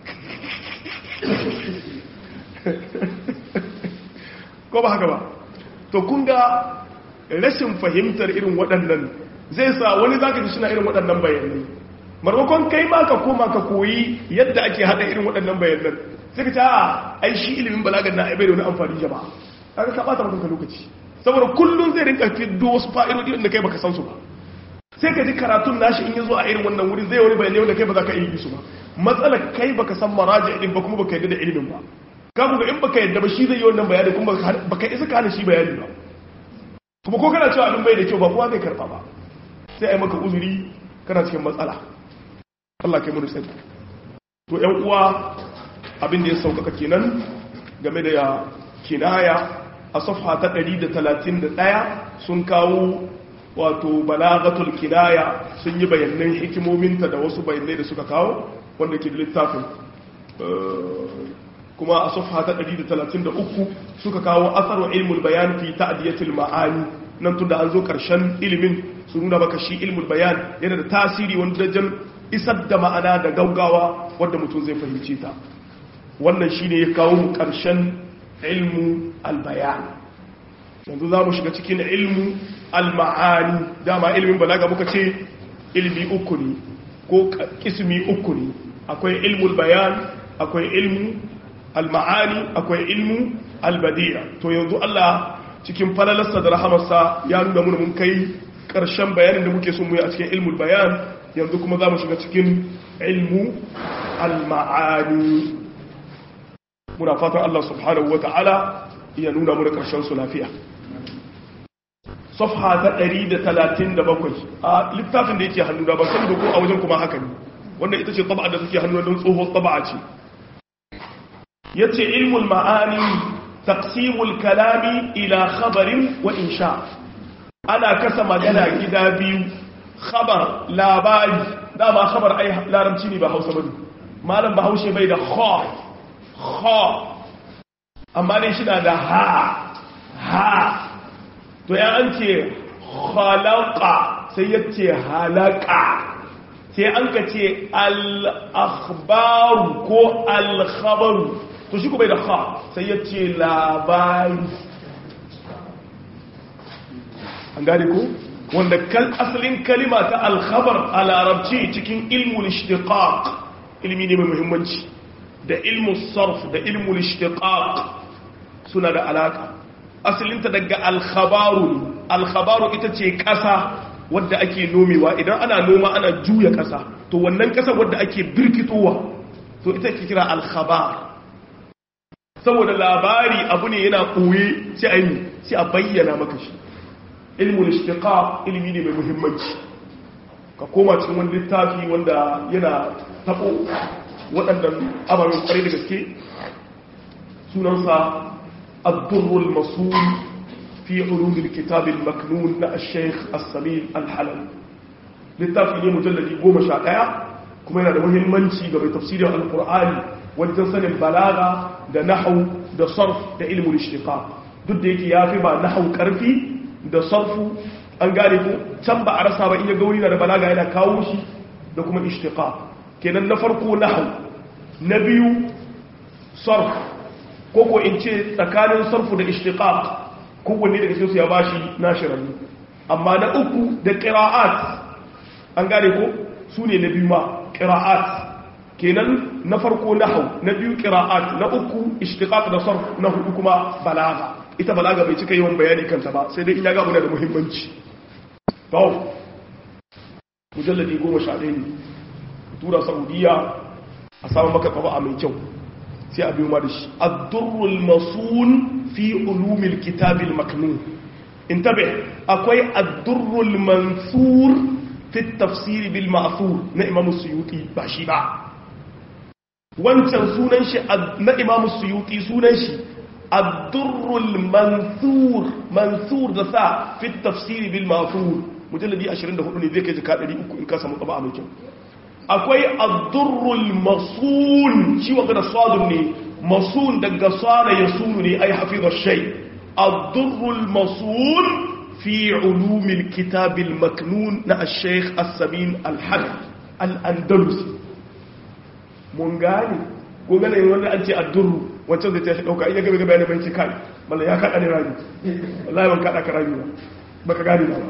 ko ba haka ba to kun ga rashin fahimtar irin waɗannan zai sa wani zaka ji suna irin waɗannan bayanai marmakon kai ma ka koma ka koyi yadda ake haɗa irin waɗannan bayanan sai ka ce a ai shi ilimin balagan na ai bai da wani amfani jama'a kaga ka bata maka lokaci saboda kullun zai rinka fiddo wasu fa'idodi wanda kai baka san su ba sai ka ji karatun nashi in yazo a irin wannan wuri zai wani bayanai wanda kai ba za ka iya su ba matsalar kai baka san maraji din ba kuma baka yadda da ilimin ba ka ga in baka yadda ba shi zai yi wannan bayani kuma baka isa ka hana shi bayani ba kuma ko kana cewa abin bai da kyau ba kowa zai karba ba sai ai maka uzuri kana cikin matsala Allah kai mu sani to ƴan uwa abin da ya sauƙaƙa kenan game da kinaya a safha ta 131 sun kawo wato balagatul kinaya sun yi bayanan hikimominta da wasu bayanai da suka kawo wanda ke da littafin kuma a safha ta 133 suka kawo asaru ilmul bayan fi ta'diyatil ma'ani nan tunda an zo karshen ilimin su nuna maka shi ilmul bayan yana da tasiri wanda dajan isar da ma'ana da gaugawa wanda mutum zai fahimce ta wannan shine ya kawo mu karshen ilmu albayan yanzu za mu shiga cikin ilmu alma'ani dama ilmin balaga muka ce ilmi uku ne ko kismi uku ne akwai ilmul bayan akwai ilmu alma'ani akwai ilmu albadiya to yanzu Allah cikin falalarsa da rahamarsa ya nuna mun mun kai karshen bayanin da muke son mu yi a cikin ilmul bayan yanzu kuma za mu shiga cikin ilmu alma'ani muna fatan Allah subhanahu wa ta'ala ya nuna mu da karshen su lafiya safha ta 137 a littafin da yake hannu da ban sani da ko a wajen kuma haka ne wanda ita ce taba'a da suke hannu don tsohon taba'a ce yace ilmul ma'ani taqsimul kalami ila khabarin wa insha ana kasa magana gida biyu khabar labari dama khabar ai larabci ne ba Hausa bane malam Bahaushe bai da kha kha amma ne shi na da ha ha to ya an ce khalaqa sai ya ce halaka sai an ka ce al-akhbaru ko al-khabaru to shi ko bai da kha sai ya ce labari an gane ko wanda kal asalin kalima ta al-khabar a larabci cikin ilmul ishtiqaq ilmi ne mai muhimmanci da ilmul sarf da ilmul ishtiqaq suna da alaka asalinta daga alkhabaru alkhabaru ita ce ƙasa wadda ake nomewa idan ana noma ana juya ƙasa to wannan ƙasa wadda ake birkitowa to ita ke kira alkhabar saboda labari abu ne yana ɓoye sai a yi sai a bayyana maka shi ilmul ishtiqa ilmi ne mai muhimmanci ka koma cikin wani littafi wanda yana tabo waɗannan ababen ƙwarai da gaske sunansa الضر المصون في علوم الكتاب المكنون نا الشيخ السميل الحلم littafi ne mujalladi goma sha ɗaya kuma yana da muhimmanci ga mai tafsirin alkur'ani wajen sanin balaga da nahau da sarf da ilmul ishtiqa duk da yake ya fi ba nahau karfi da sarfu an gane ko can ba a rasa ba in ya gauri da balaga yana kawo shi da kuma ishtiqa kenan na farko nahau na biyu sarf koko in ce tsakanin sarfu da ishtiqaq kowanne daga cikin su ya bashi nashiran amma na uku da qira'at an gane ko su ne na biyu ma qira'at kenan na farko nahwu na biyu qira'at na uku ishtiqaq da sarf na hudu kuma balaga ita balaga bai cika yawan bayani kanta ba sai dai in ya ga muna da muhimmanci to mujalladi 11 ne tura saudiya a samu maka a mai kyau sai a biyo ma da shi addurrul masun fi ulumil kitabil maknun intabe akwai addurrul mansur fi tafsir bil ma'thur na imam suyuti ba shi ba wancan sunan shi na imam suyuti sunan shi addurrul mansur mansur da sa fi tafsir bil ma'thur mujalladi 24 ne zai kai jika 300 in ka samu tsaba a mai kyau akwai addurrul masun shi wa gada sadun ne masun daga sana ya sunu ne ai hafizar shai addurrul masun fi ulumin kitabil maknun na al-sheikh as-samin al-haq al-andalusi mun gane ko gane wanda an ce addurru wancan da ta shi dauka iya gaba gaba ne bai ce kai malla ya kada ne rami wallahi ban kada ka rami ba baka gane ba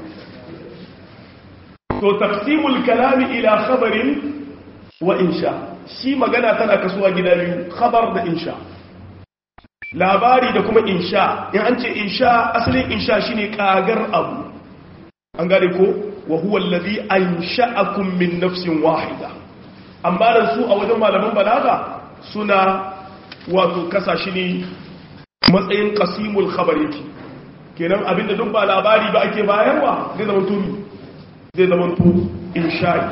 to taqsimul kalami ila khabarin wa insha shi magana tana kasuwa gida biyu khabar da insha labari da kuma insha in an ce insha asalin insha shine kagar abu an gane ko wa huwa alladhi ansha'akum min nafsin wahida amma da su a wajen malaman balaga suna wato kasashe ne matsayin qasimul khabar yake kenan abinda duk ba labari ba ake bayarwa zai zama tumi zai zama to insha'i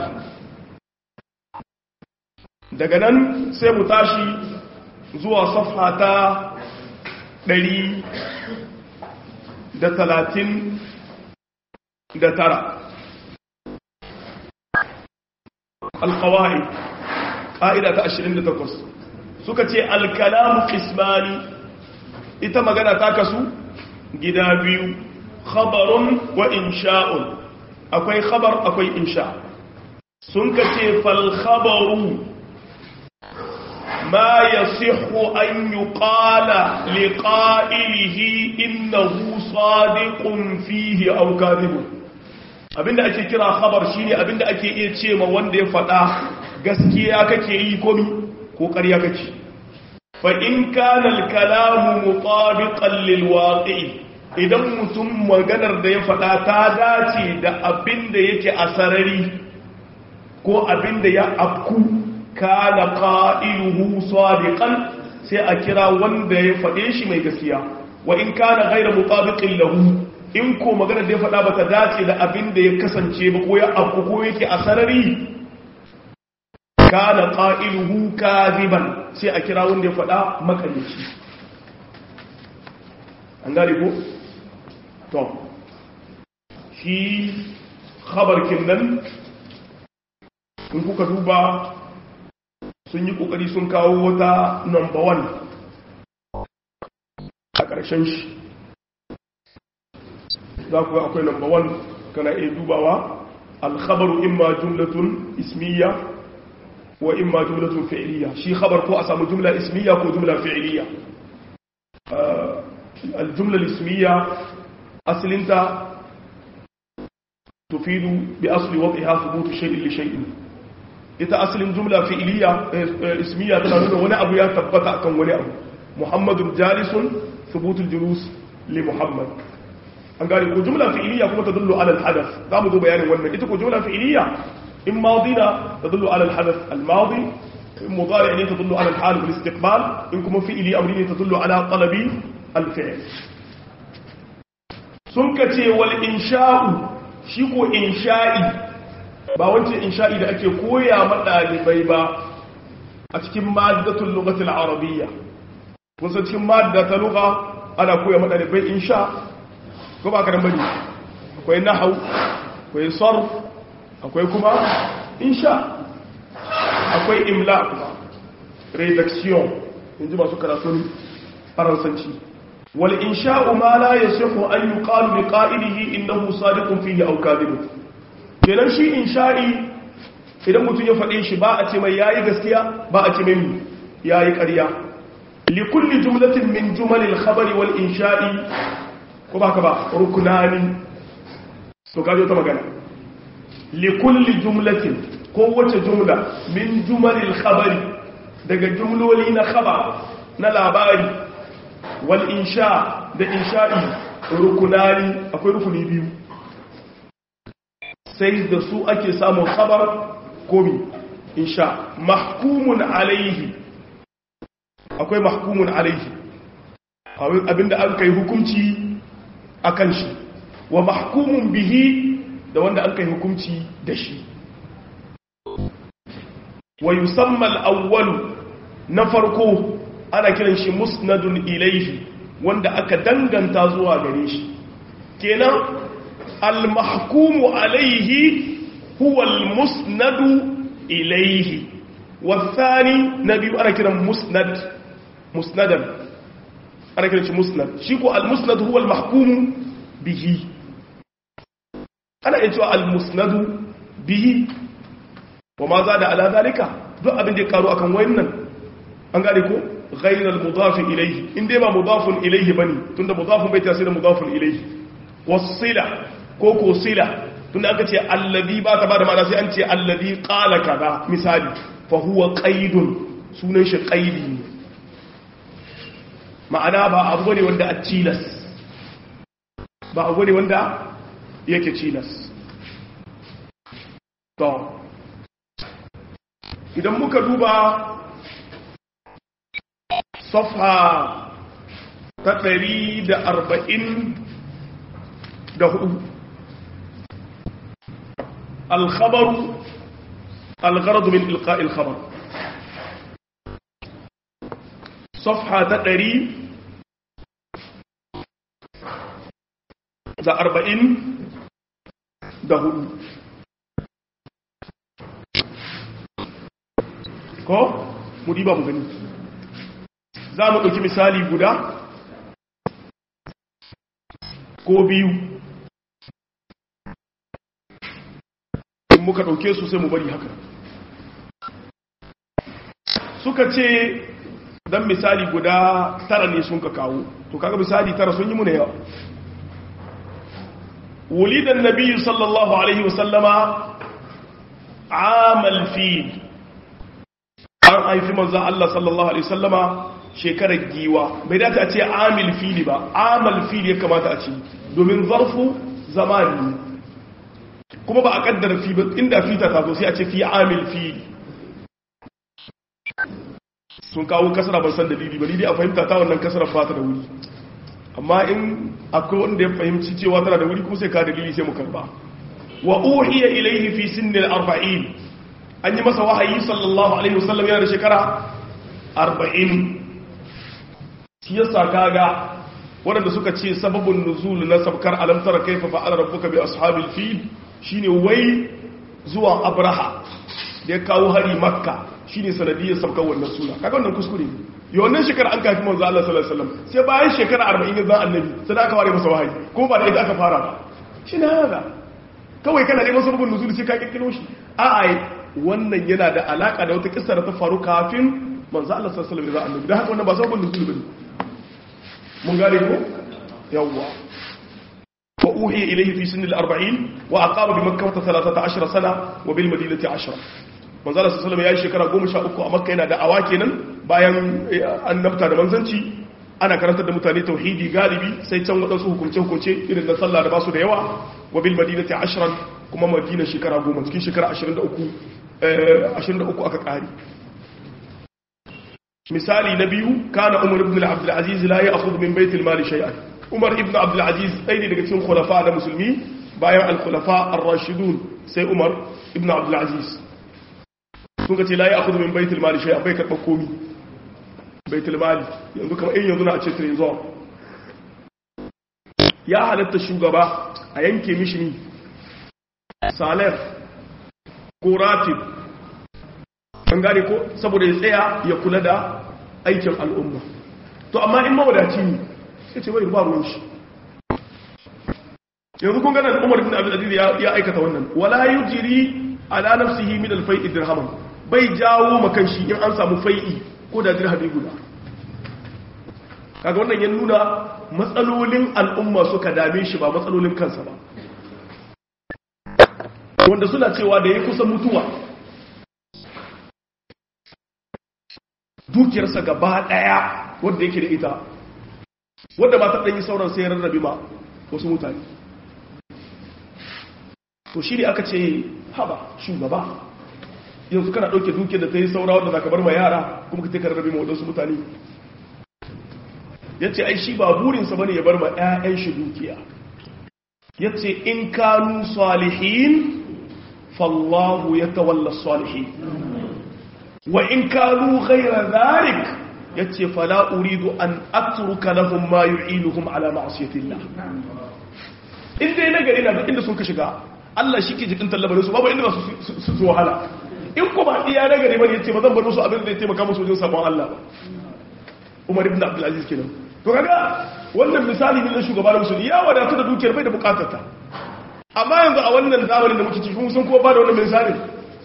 daga nan sai mu tashi zuwa safha ta ɗari da talatin da tara alkawai ƙa'ida ta ashirin da takwas suka ce alkalamu kismani ita magana ta kasu gida biyu khabarun wa insha'un akwai khabar akwai insha sun ka ce falkhabaru ما يصح أن يقال لقائله إنه صادق فيه أو كاذب abinda ake kira khabar shine abinda ake iya ce ma wanda ya faɗa gaskiya kake yi komi ko ƙarya kake fa in kana al-kalamu mutabiqan lil waqi idan mutum maganar da ya faɗa ta dace da abinda yake a sarari ko abinda ya afku kana qa'iluhu sadiqan sai a kira wanda ya faɗe shi mai gaskiya wa in kana ghayra mutabiqin lahu in ko magana da ya faɗa bata dace da abin da ya kasance ba ko ya abu ko yake a sarari kana qa'iluhu kadiban sai a kira wanda ya faɗa makalici an gane ko to shi khabar kinnan in kuka duba sun yi kokari sun kawo wata number one a ƙarshen shi za ku akwai number one kana iya dubawa alkhabaru imma jumlatun ismiya wa imma jumlatun fi'liya shi khabar ko a samu jumla ismiya ko jumla fi'liya aljumla ismiya aslinta tufidu bi asli wad'iha thubutu shay'in li shay'in ita asalin jumla fi'iliya ismiya tana nuna wani abu ya tabbata akan wani abu muhammadun jalisun thubutul julus li muhammad an gane ko jumla fi'iliya kuma tadullu ala al-hadath zamu zo bayanin wannan ita ko jumla fi'iliya in madina tadullu ala al-hadath al-madi in mudari ne tadullu ala al-hal wal istiqbal in kuma fi'ili amri ne tadullu ala talabi al-fi'l sun kace wal insha'u shi ko insha'i ba wancan insha'i da ake koya ma ɗalibai ba a cikin maddatul lugatul arabiyya kun san cikin madda ta lugha ana koya ma ɗalibai insha ko ba ka dan bane akwai nahwu akwai sarf akwai kuma insha akwai imla kuma redaction inji masu karatun faransanci wal insha'u ma la yasihu an yuqalu bi qa'ilihi innahu sadiqun fihi aw kadhibun kenan shi insha'i idan mutum ya faɗe shi ba a ce mai yayi gaskiya ba a ce mai yayi ƙarya li kulli jumlatin min jumalil khabari wal insha'i ko ba ka ba rukunani to kajo ta magana li kulli jumlatin ko wace jumla min jumalil khabari daga jumloli na khabar na labari wal insha da insha'i rukunani akwai rukuni biyu sai da su ake samun khabar komi insha mahkumun alaihi akwai mahkumun alaihi abinda an kai hukunci akan shi wa mahkumun bihi da wanda an kai hukunci da shi wa yusamma al-awwal na farko ana kiran shi musnadun ilaihi wanda aka danganta zuwa gare shi kenan al-mahkumu alaihi huwa al-musnadu ilaihi والثاني نبي أنا كده مسند مسندا أنا كده مسند شيكو المسند هو المحكوم به أنا أنتوا المسند به وما زاد على ذلك دو أبن دي قالوا أكن وين an gane ko ghairal mudaf ilayhi in dai ba mudafun ilayhi bane tunda mudafun bai tasiri mudafun ilayhi wasila ko ko sila tunda aka ce allazi ba ta bada ma'ana sai an ce allazi qala kaza misali fa huwa qaidun sunan shi qaidi ne ma'ana ba abu bane wanda a cilas ba abu bane wanda yake cilas to idan muka duba safha ta ɗari da arba'in da hudu alkhabaru algharadu min ilqa'il khabar safha ta ɗari da arba'in da hudu ko mu diba mu gani za mu ɗauki misali guda ko biyu in muka ɗauke su sai mu bari haka suka ce don misali guda tara ne sun ka kawo to kaga misali tara sun yi muna yawa wulidan nabi sallallahu alaihi wasallama amal fil an haifi manzan Allah sallallahu alaihi wasallama shekarar giwa bai dace a ce amil fili ba amal fili ya kamata a ce domin zarfu zamani kuma ba a kaddara fi ba inda fita ta zo sai a ce fi amil fili sun kawo kasara ban san dalili ba ni dai a fahimta ta wannan kasara ba ta da wuri amma in akwai wanda ya fahimci cewa tana da wuri kuma sai ka dalili sai mu karba wa uhiya ilayhi fi sinnil arba'in an yi masa wahayi sallallahu alaihi wasallam yana da shekara arba'in shi yasa kaga waɗanda suka ce sababin nuzul na sabkar alamtara kaifa fa'ala rabbuka bi ashabil fil shine wai zuwa abraha da ya kawo hari makka shine sanadiyar sabkar wannan suna kaga wannan kuskure ne wannan shekara an kafi manzo Allah sallallahu alaihi wasallam sai bayan shekara 40 ya zan annabi sai aka ware masa wahayi kuma ba da ita aka fara ba shine haka kawai kana neman sababin nuzul sai ka kirkiro shi a'a wannan yana da alaka da wata kissa da ta faru kafin manzo Allah sallallahu alaihi wasallam ya zan annabi dan haka wannan ba sababin nuzul bane mun gane ko yawwa wa uhiya ilayhi fi sinni al-40 wa aqama bi makkah 13 sana wa bil madinati 10 manzo Allah sallallahu alaihi shekara 13 a makka yana da awa kenan bayan annabta da manzanci ana karantar da mutane tauhidi galibi sai can wadansu hukunce hukunce irin na sallah da basu da yawa wa bil madinati 10 kuma madina shekara 10 cikin shekara 23 23 aka kare misali na biyu kana umar ibn abdul aziz la ya'khudh min bayt al-mal shay'an umar ibn abdul aziz ɗaya ne daga cikin khulafa da musulmi bayan al-khulafa ar-rashidun sai umar ibn abdul aziz sun ka ce la ya'khudh min bayt al-mal shay'an bai karɓar komi bayt al-mal yanzu kamar in yanzu na a ce trezor ya halatta shugaba a yanke mishi ni salaf ko ratib an gane ko saboda ya tsaya ya kula da aikin al'umma to amma in mawadaci ne sai ce bai ba ruwan shi yanzu kun gana da umar bin abdul aziz ya aikata wannan wala yujri ala nafsihi min al-fai'i dirhaman bai jawo makan shi in an samu fai'i ko da dirhami guda kaga wannan ya nuna matsalolin al'umma suka dame shi ba matsalolin kansa ba wanda suna cewa da ya kusa mutuwa dukiyarsa gaba daya wadda yake da ita wadda ba ta ɗanyi sauran sai rarrabe ma wasu mutane to shi ne aka ce haba shugaba yanzu kana ɗauke dukiyar da ta yi saura wadda za ka bar ma yara kuma ka teka rarrabe ma wadansu mutane ya ce ai shi ba burinsa bane ya bar ma 'ya'yan shi dukiya ya ce in kanu salihin fallahu ya tawalla salihin wa in kanu ghayra dhalik yace fala uridu an atruka lahum ma yu'inuhum ala ma'siyatillah in dai nagari na duk inda sun ka shiga Allah shi ke jikin tallabarin su babu inda ba su su wahala in ko ba iya nagari bane yace ba zan bar musu abin da zai taimaka musu wajen sabon Allah ba Umar ibn Abdul Aziz kenan to kaga wannan misali ne na shugaba da musulmi ya wadatu da dukiyar bai da bukatar ta amma yanzu a wannan zamanin da muke ciki kun san ko ba da wannan misali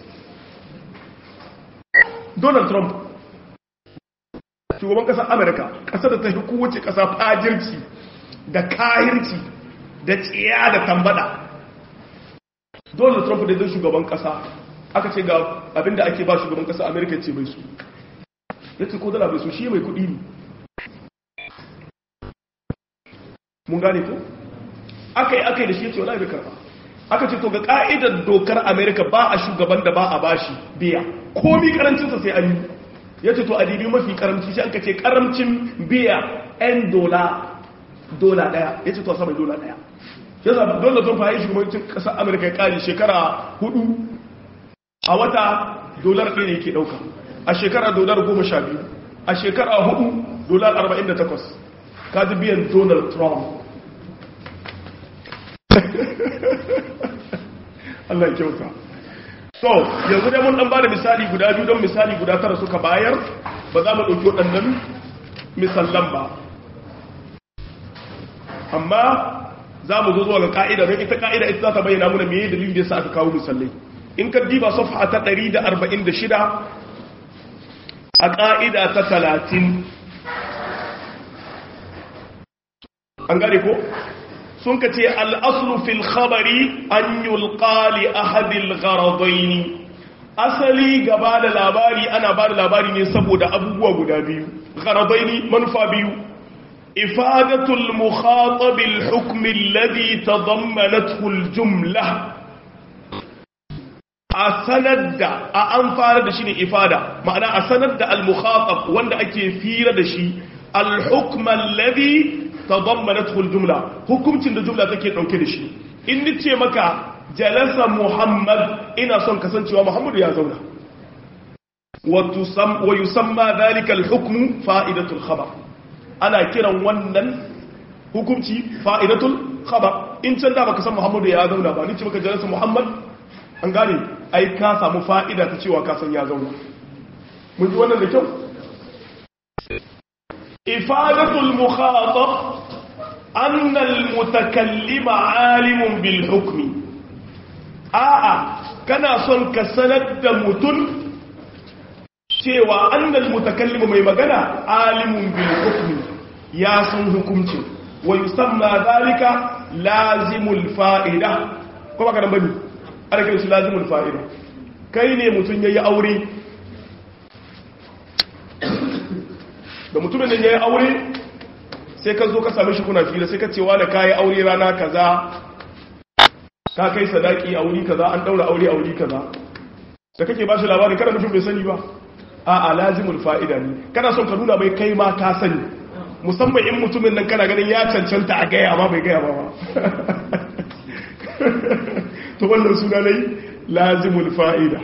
Donald Trump shugaban kasar Amerika kasar da ta fi kowace kasa fajirci da kahirci da tsiya da tambada Donald Trump da zai shugaban kasa aka ce ga abinda ake ba shugaban kasa Amerika ce bai su ya ce ko dala bai su shi mai kudi ne mun gane ko aka yi aka yi da shi ya ce wala bai karba aka ce to ga ka'idar dokar Amerika ba a shugaban da ba a bashi biya komi karancinsa sai an yi ya ce to a dibi mafi karamci shi aka ce karamcin biya 'yan dola dola daya ya ce to a sama dola daya ya zaɓi donald trump ya yi shugabancin ƙasar amurka ya ƙari shekara hudu a wata dolar ɗaya ne ke ɗauka a shekara dolar goma sha biyu a shekara hudu dolar arba'in da takwas kaji biyan donald trump allah ya kyauta so yanzu dai mun ɗan ba da misali guda biyu don misali guda tara suka bayar ba za mu ɗauki waɗannan misallan ba amma za mu zo zuwa ga ka'ida don ita ka'ida ita za ta bayyana muna meye dalilin da yasa aka kawo misallai in ka diba safha ta 146 a ka'ida ta 30 an gane ko sun ka ce al'aslu fil khabari an yulqa li ahadil gharadaini asali gaba da labari ana ba da labari ne saboda abubuwa guda biyu gharadaini manufa biyu إفادة المخاطب الحكم الذي تضمنته الجملة أسند أنفار دشيني إفادة معنى أسند المخاطب وند أكي فير دشي الحكم الذي تضمنته الجملة حكم تند جملة تكي نوكي دشي إن نتي مكا جلس محمد إنا صن كسنتي ومحمد يا زونا ويسمى ذلك الحكم فائدة الخبر ana kiran wannan hukunci fa'idatul khabar in can da baka san Muhammadu ya zauna ba ni ce baka jalasa Muhammad an gane ai ka samu fa'ida ta cewa ka san ya zauna mun ji wannan da kyau ifadatul mukhatab anna al mutakallima alimun bil hukmi a'a kana son ka sanar da mutum cewa annal mutakallimu mai magana alimun bil hukmi ya san hukunci wa yusamma zalika lazimul fa'ida ko baka dan bane ana kiran shi lazimul fa'ida kai ne mutun yayi aure da mutumin da yayi aure sai ka zo ka same shi kuna fira sai ka ce wani kai aure rana kaza ka kai sadaki a wuri kaza an daura aure a wuri kaza da kake ba shi labarin kada mutum bai sani ba a lazimul fa'ida ne kana son ka nuna mai kai ma ka sani musamman in mutumin nan kana ganin ya cancanta a gaya ma bai gaya ba ba to wannan suna ne lazimul fa'ida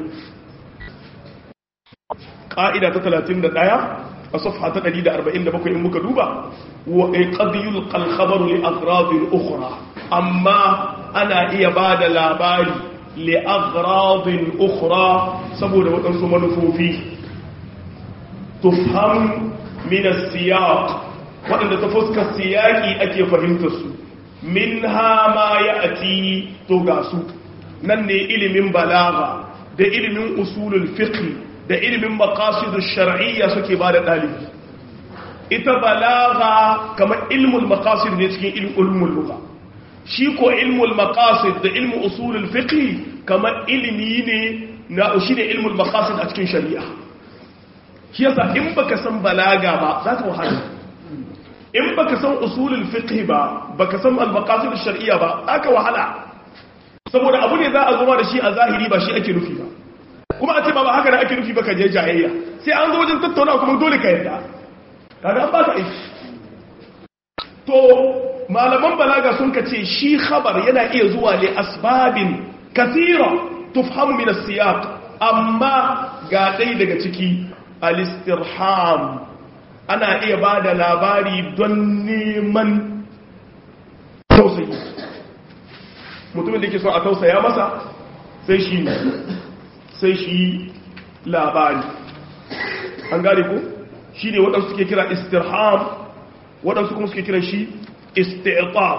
ƙa'ida ta 31 a safha ta 147 in muka duba wa qadiyul qalkhabaru li agradin ukhra amma ana iya bada labari li agradin ukhra saboda waɗansu manufofi tufham min as-siyaq wadanda ta fuskar siyaki ake fahimtar su minha ma ya'ti to ga su nan ne ilimin balagha da ilimin usulul fiqh da ilimin maqasidush shar'iyya suke bada dalibi ita balagha kamar ilmul maqasid ne cikin ilmul lugha shi ko ilmul maqasid da ilmu usulul fiqh kamar ilimi ne na shi ne ilmul maqasid a cikin shari'a shi yasa in baka san balaga ba za ka wahala in baka san usulul fiqh ba baka san al-maqasid ash-shar'iyya ba aka wahala saboda abu ne za a zoma da shi a zahiri ba shi ake nufi ba kuma a ce ba haka da ake nufi ba ka je jayayya sai an zo wajen tattauna kuma dole ka yarda kaga an ba ka aiki to malaman balaga sun ka ce shi khabar yana iya zuwa li asbabin kathira tufhamu min as-siyaq amma ga dai daga ciki al-istirham ana iya ba da labari don neman tausayi mutumin da yake so a tausaya masa sai shi sai shi labari an gane ko shi ne waɗansu suke kira istirham waɗansu kuma suke kira shi istiqaf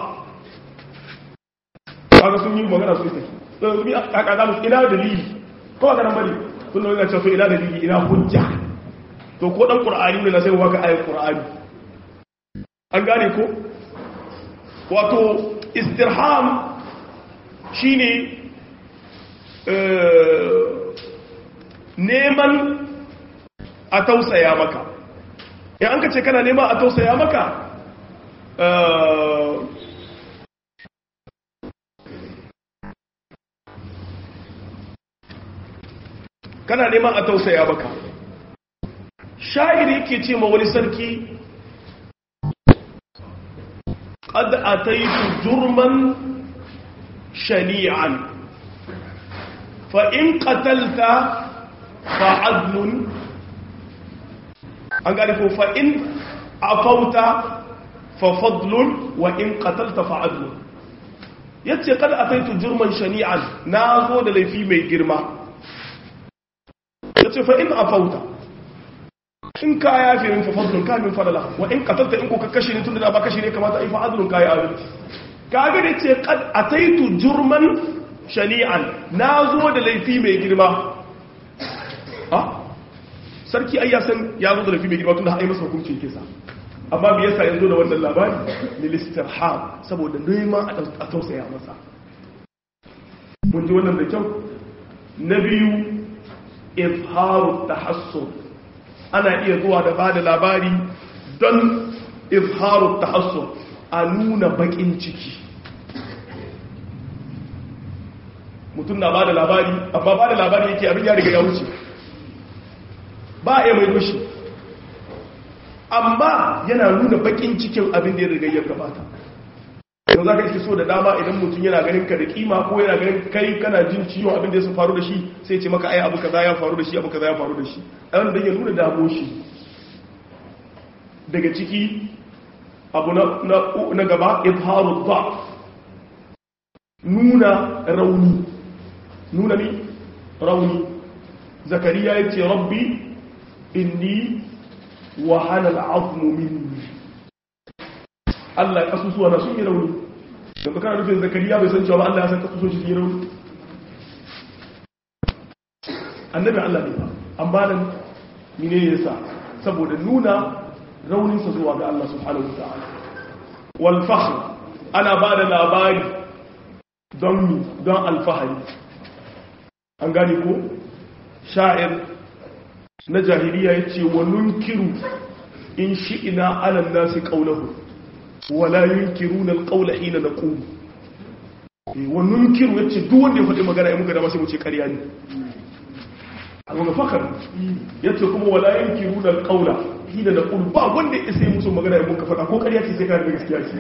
kaga sun yi magana su ita don zubi a kaga musu ina dalili kawai ganin bari sun da wani cewa ina dalili ina hujja to ko dan qur'ani ne na sai waka ayat qur'ani an gane ko wato istirham shine neman a tausaya maka in an ka ce kana neman a tausaya maka kana neman a tausaya maka sha'iri yake ce ma wani sarki قد أتيت جرما شنيعا فإن قتلت فعدل أنقذ فإن عفوت ففضل وإن قتلت فعدل yace kada ataitu jurman shani'an na zo da laifi mai girma yace fa in afauta in ka yafe min fa fadlun ka min fadala wa in qatalta in ko ka kashe ni tunda da ba kashe ne kamata ai fa adlun kai adalci kaga da ce kad ataitu jurman shani'an nazo da laifi mai girma ha sarki ai ya san ya zo da laifi mai girma tunda ai masa hukuncin kisa amma me yasa yanzu da wannan labari lil istirham saboda neman a tausaya masa mun ji wannan da kyau na biyu izharu tahassur ana iya zuwa da bada labari don izharu tahassur a nuna bakin ciki mutum na bada labari amma bada labari yake abin ya riga ya wuce ba a mai doshi amma yana nuna bakin cikin abin da ya riga ya gabata yau za ka iske so da dama idan mutum yana ganin ka da kima ko yana ganin kai kana jin ciwon abin da ya faru da shi sai ce maka ai abu kaza ya faru da shi abu kaza ya faru da shi a wanda ya nuna damo shi daga ciki abu na gaba izharu ba nuna rauni nuna ni rauni zakariya ya ce rabbi inni wahana al'azmu minni Allah ya kasusuwa na sun yi rauni da kana nufin zakariya bai san cewa Allah ya san kasusuwa shi yi rauni annabi Allah ne ba amma nan mine yasa saboda nuna rauninsa zuwa ga Allah subhanahu wataala wal fakhr ana ba da labari don mi don alfahari an gane ko sha'ir na jahiliya yace wa nunkiru in shi'ina ala nasi qawluhu wala yunkiruna alqawla hina naqum wa nunkiru yace duk wanda ya faɗi magana ya muka da sai mu ce ƙarya ne amma fakar yace kuma wala yunkiruna alqawla hina naqum ba wanda ya sai musu magana ya muka faɗa ko ƙarya ce sai ka da gaskiya ce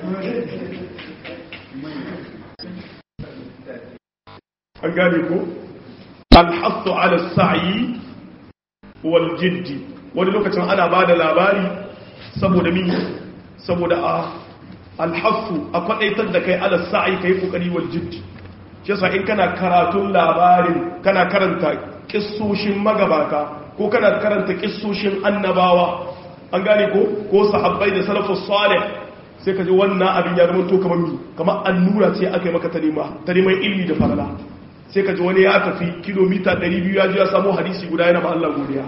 an gane ko alhattu ala sa'i wal jiddi wani lokacin ana ba da labari saboda mi saboda a alhassu a kwadaitar da kai ala sa'i kai kokari wal jiddi shi yasa in kana karatun labarin kana karanta kissoshin magabata ko kana karanta kissoshin annabawa an gane ko ko sahabbai da salafus salih sai ka ji wannan abin ya zama to kamar mi kamar annura ce aka yi maka ta nema ta neman ilmi da farala sai ka ji wani ya tafi kilomita 200 ya ji ya samu hadisi guda yana ba Allah godiya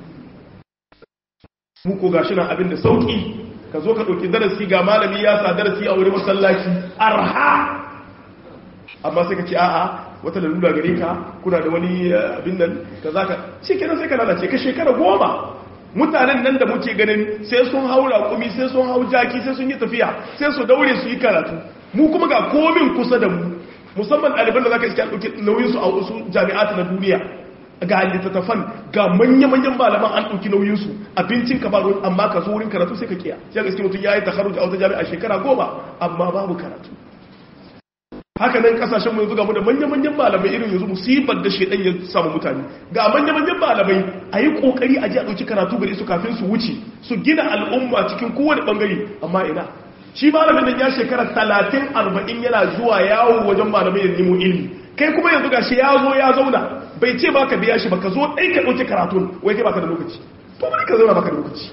mu ko gashi nan abin da sauki ka zo ka ɗauki darasi ga malami ya sa darasi a wurin masallaci arha amma sai ka ce a'a wata lalura gare ka kuna da wani abin nan ka za ka shi kenan sai ka lalace ka shekara goma mutanen nan da muke ganin sai sun hau raƙumi sai sun hau jaki sai sun yi tafiya sai su daure su yi karatu mu kuma ga komin kusa da mu musamman ɗaliban da za ka iske ɗauki nauyinsu a wasu jami'ata na duniya ga littattafan ga manya-manyan malaman an ɗauki nauyinsu abincin ka baro amma ka zo wurin karatu sai ka kiya sai ga iske mutum ya yi takaruji a wata jami'a shekara goma amma babu karatu haka nan kasashen mu yanzu ga mu da manya-manyan malamai irin yanzu musibar da shedan ya samu mutane ga manya-manyan malamai a yi kokari a ji a ɗauki karatu gari su kafin su wuce su gina al'umma cikin kowane bangare amma ina shi malamin nan ya shekara talatin arba'in yana zuwa yawo wajen malamai ya nemo ilimi kai kuma yanzu ga shi ya zo ya zauna bai ce baka biya shi baka zo ɗai ka ɗauki karatun wai kai baka da lokaci to bari ka zauna baka da lokaci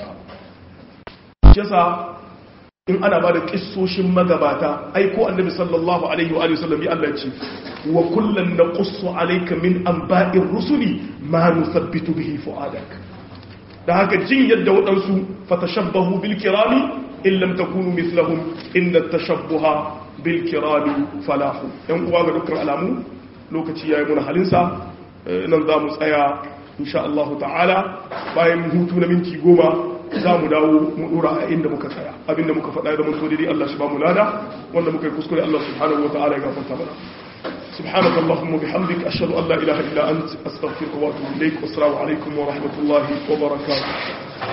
shi in ana ba da kissoshin magabata ai ko annabi sallallahu alaihi wa sallam ya Allah ce wa kullun naqussu alayka min anba'ir rusuli ma nuthabbitu bihi fu'adak da haka jin yadda waɗansu fatashabbahu bil kirami in lam takunu mithlahum inna tashabbuha bil kirami falahu yan uwa ga dukkan alamu lokaci yayi mun halinsa nan za mu tsaya insha Allah ta'ala bayan hutu na minti goma za mu dawo mu dora a inda muka tsaya abinda muka faɗa da mun so dai Allah shi ba mu lada wanda muka yi kuskure Allah subhanahu wa ta'ala ya gafarta mana سبحانك اللهم وبحمدك أشهد أن لا إله إلا أنت أستغفرك وأتوب إليك والسلام عليكم ورحمة الله وبركاته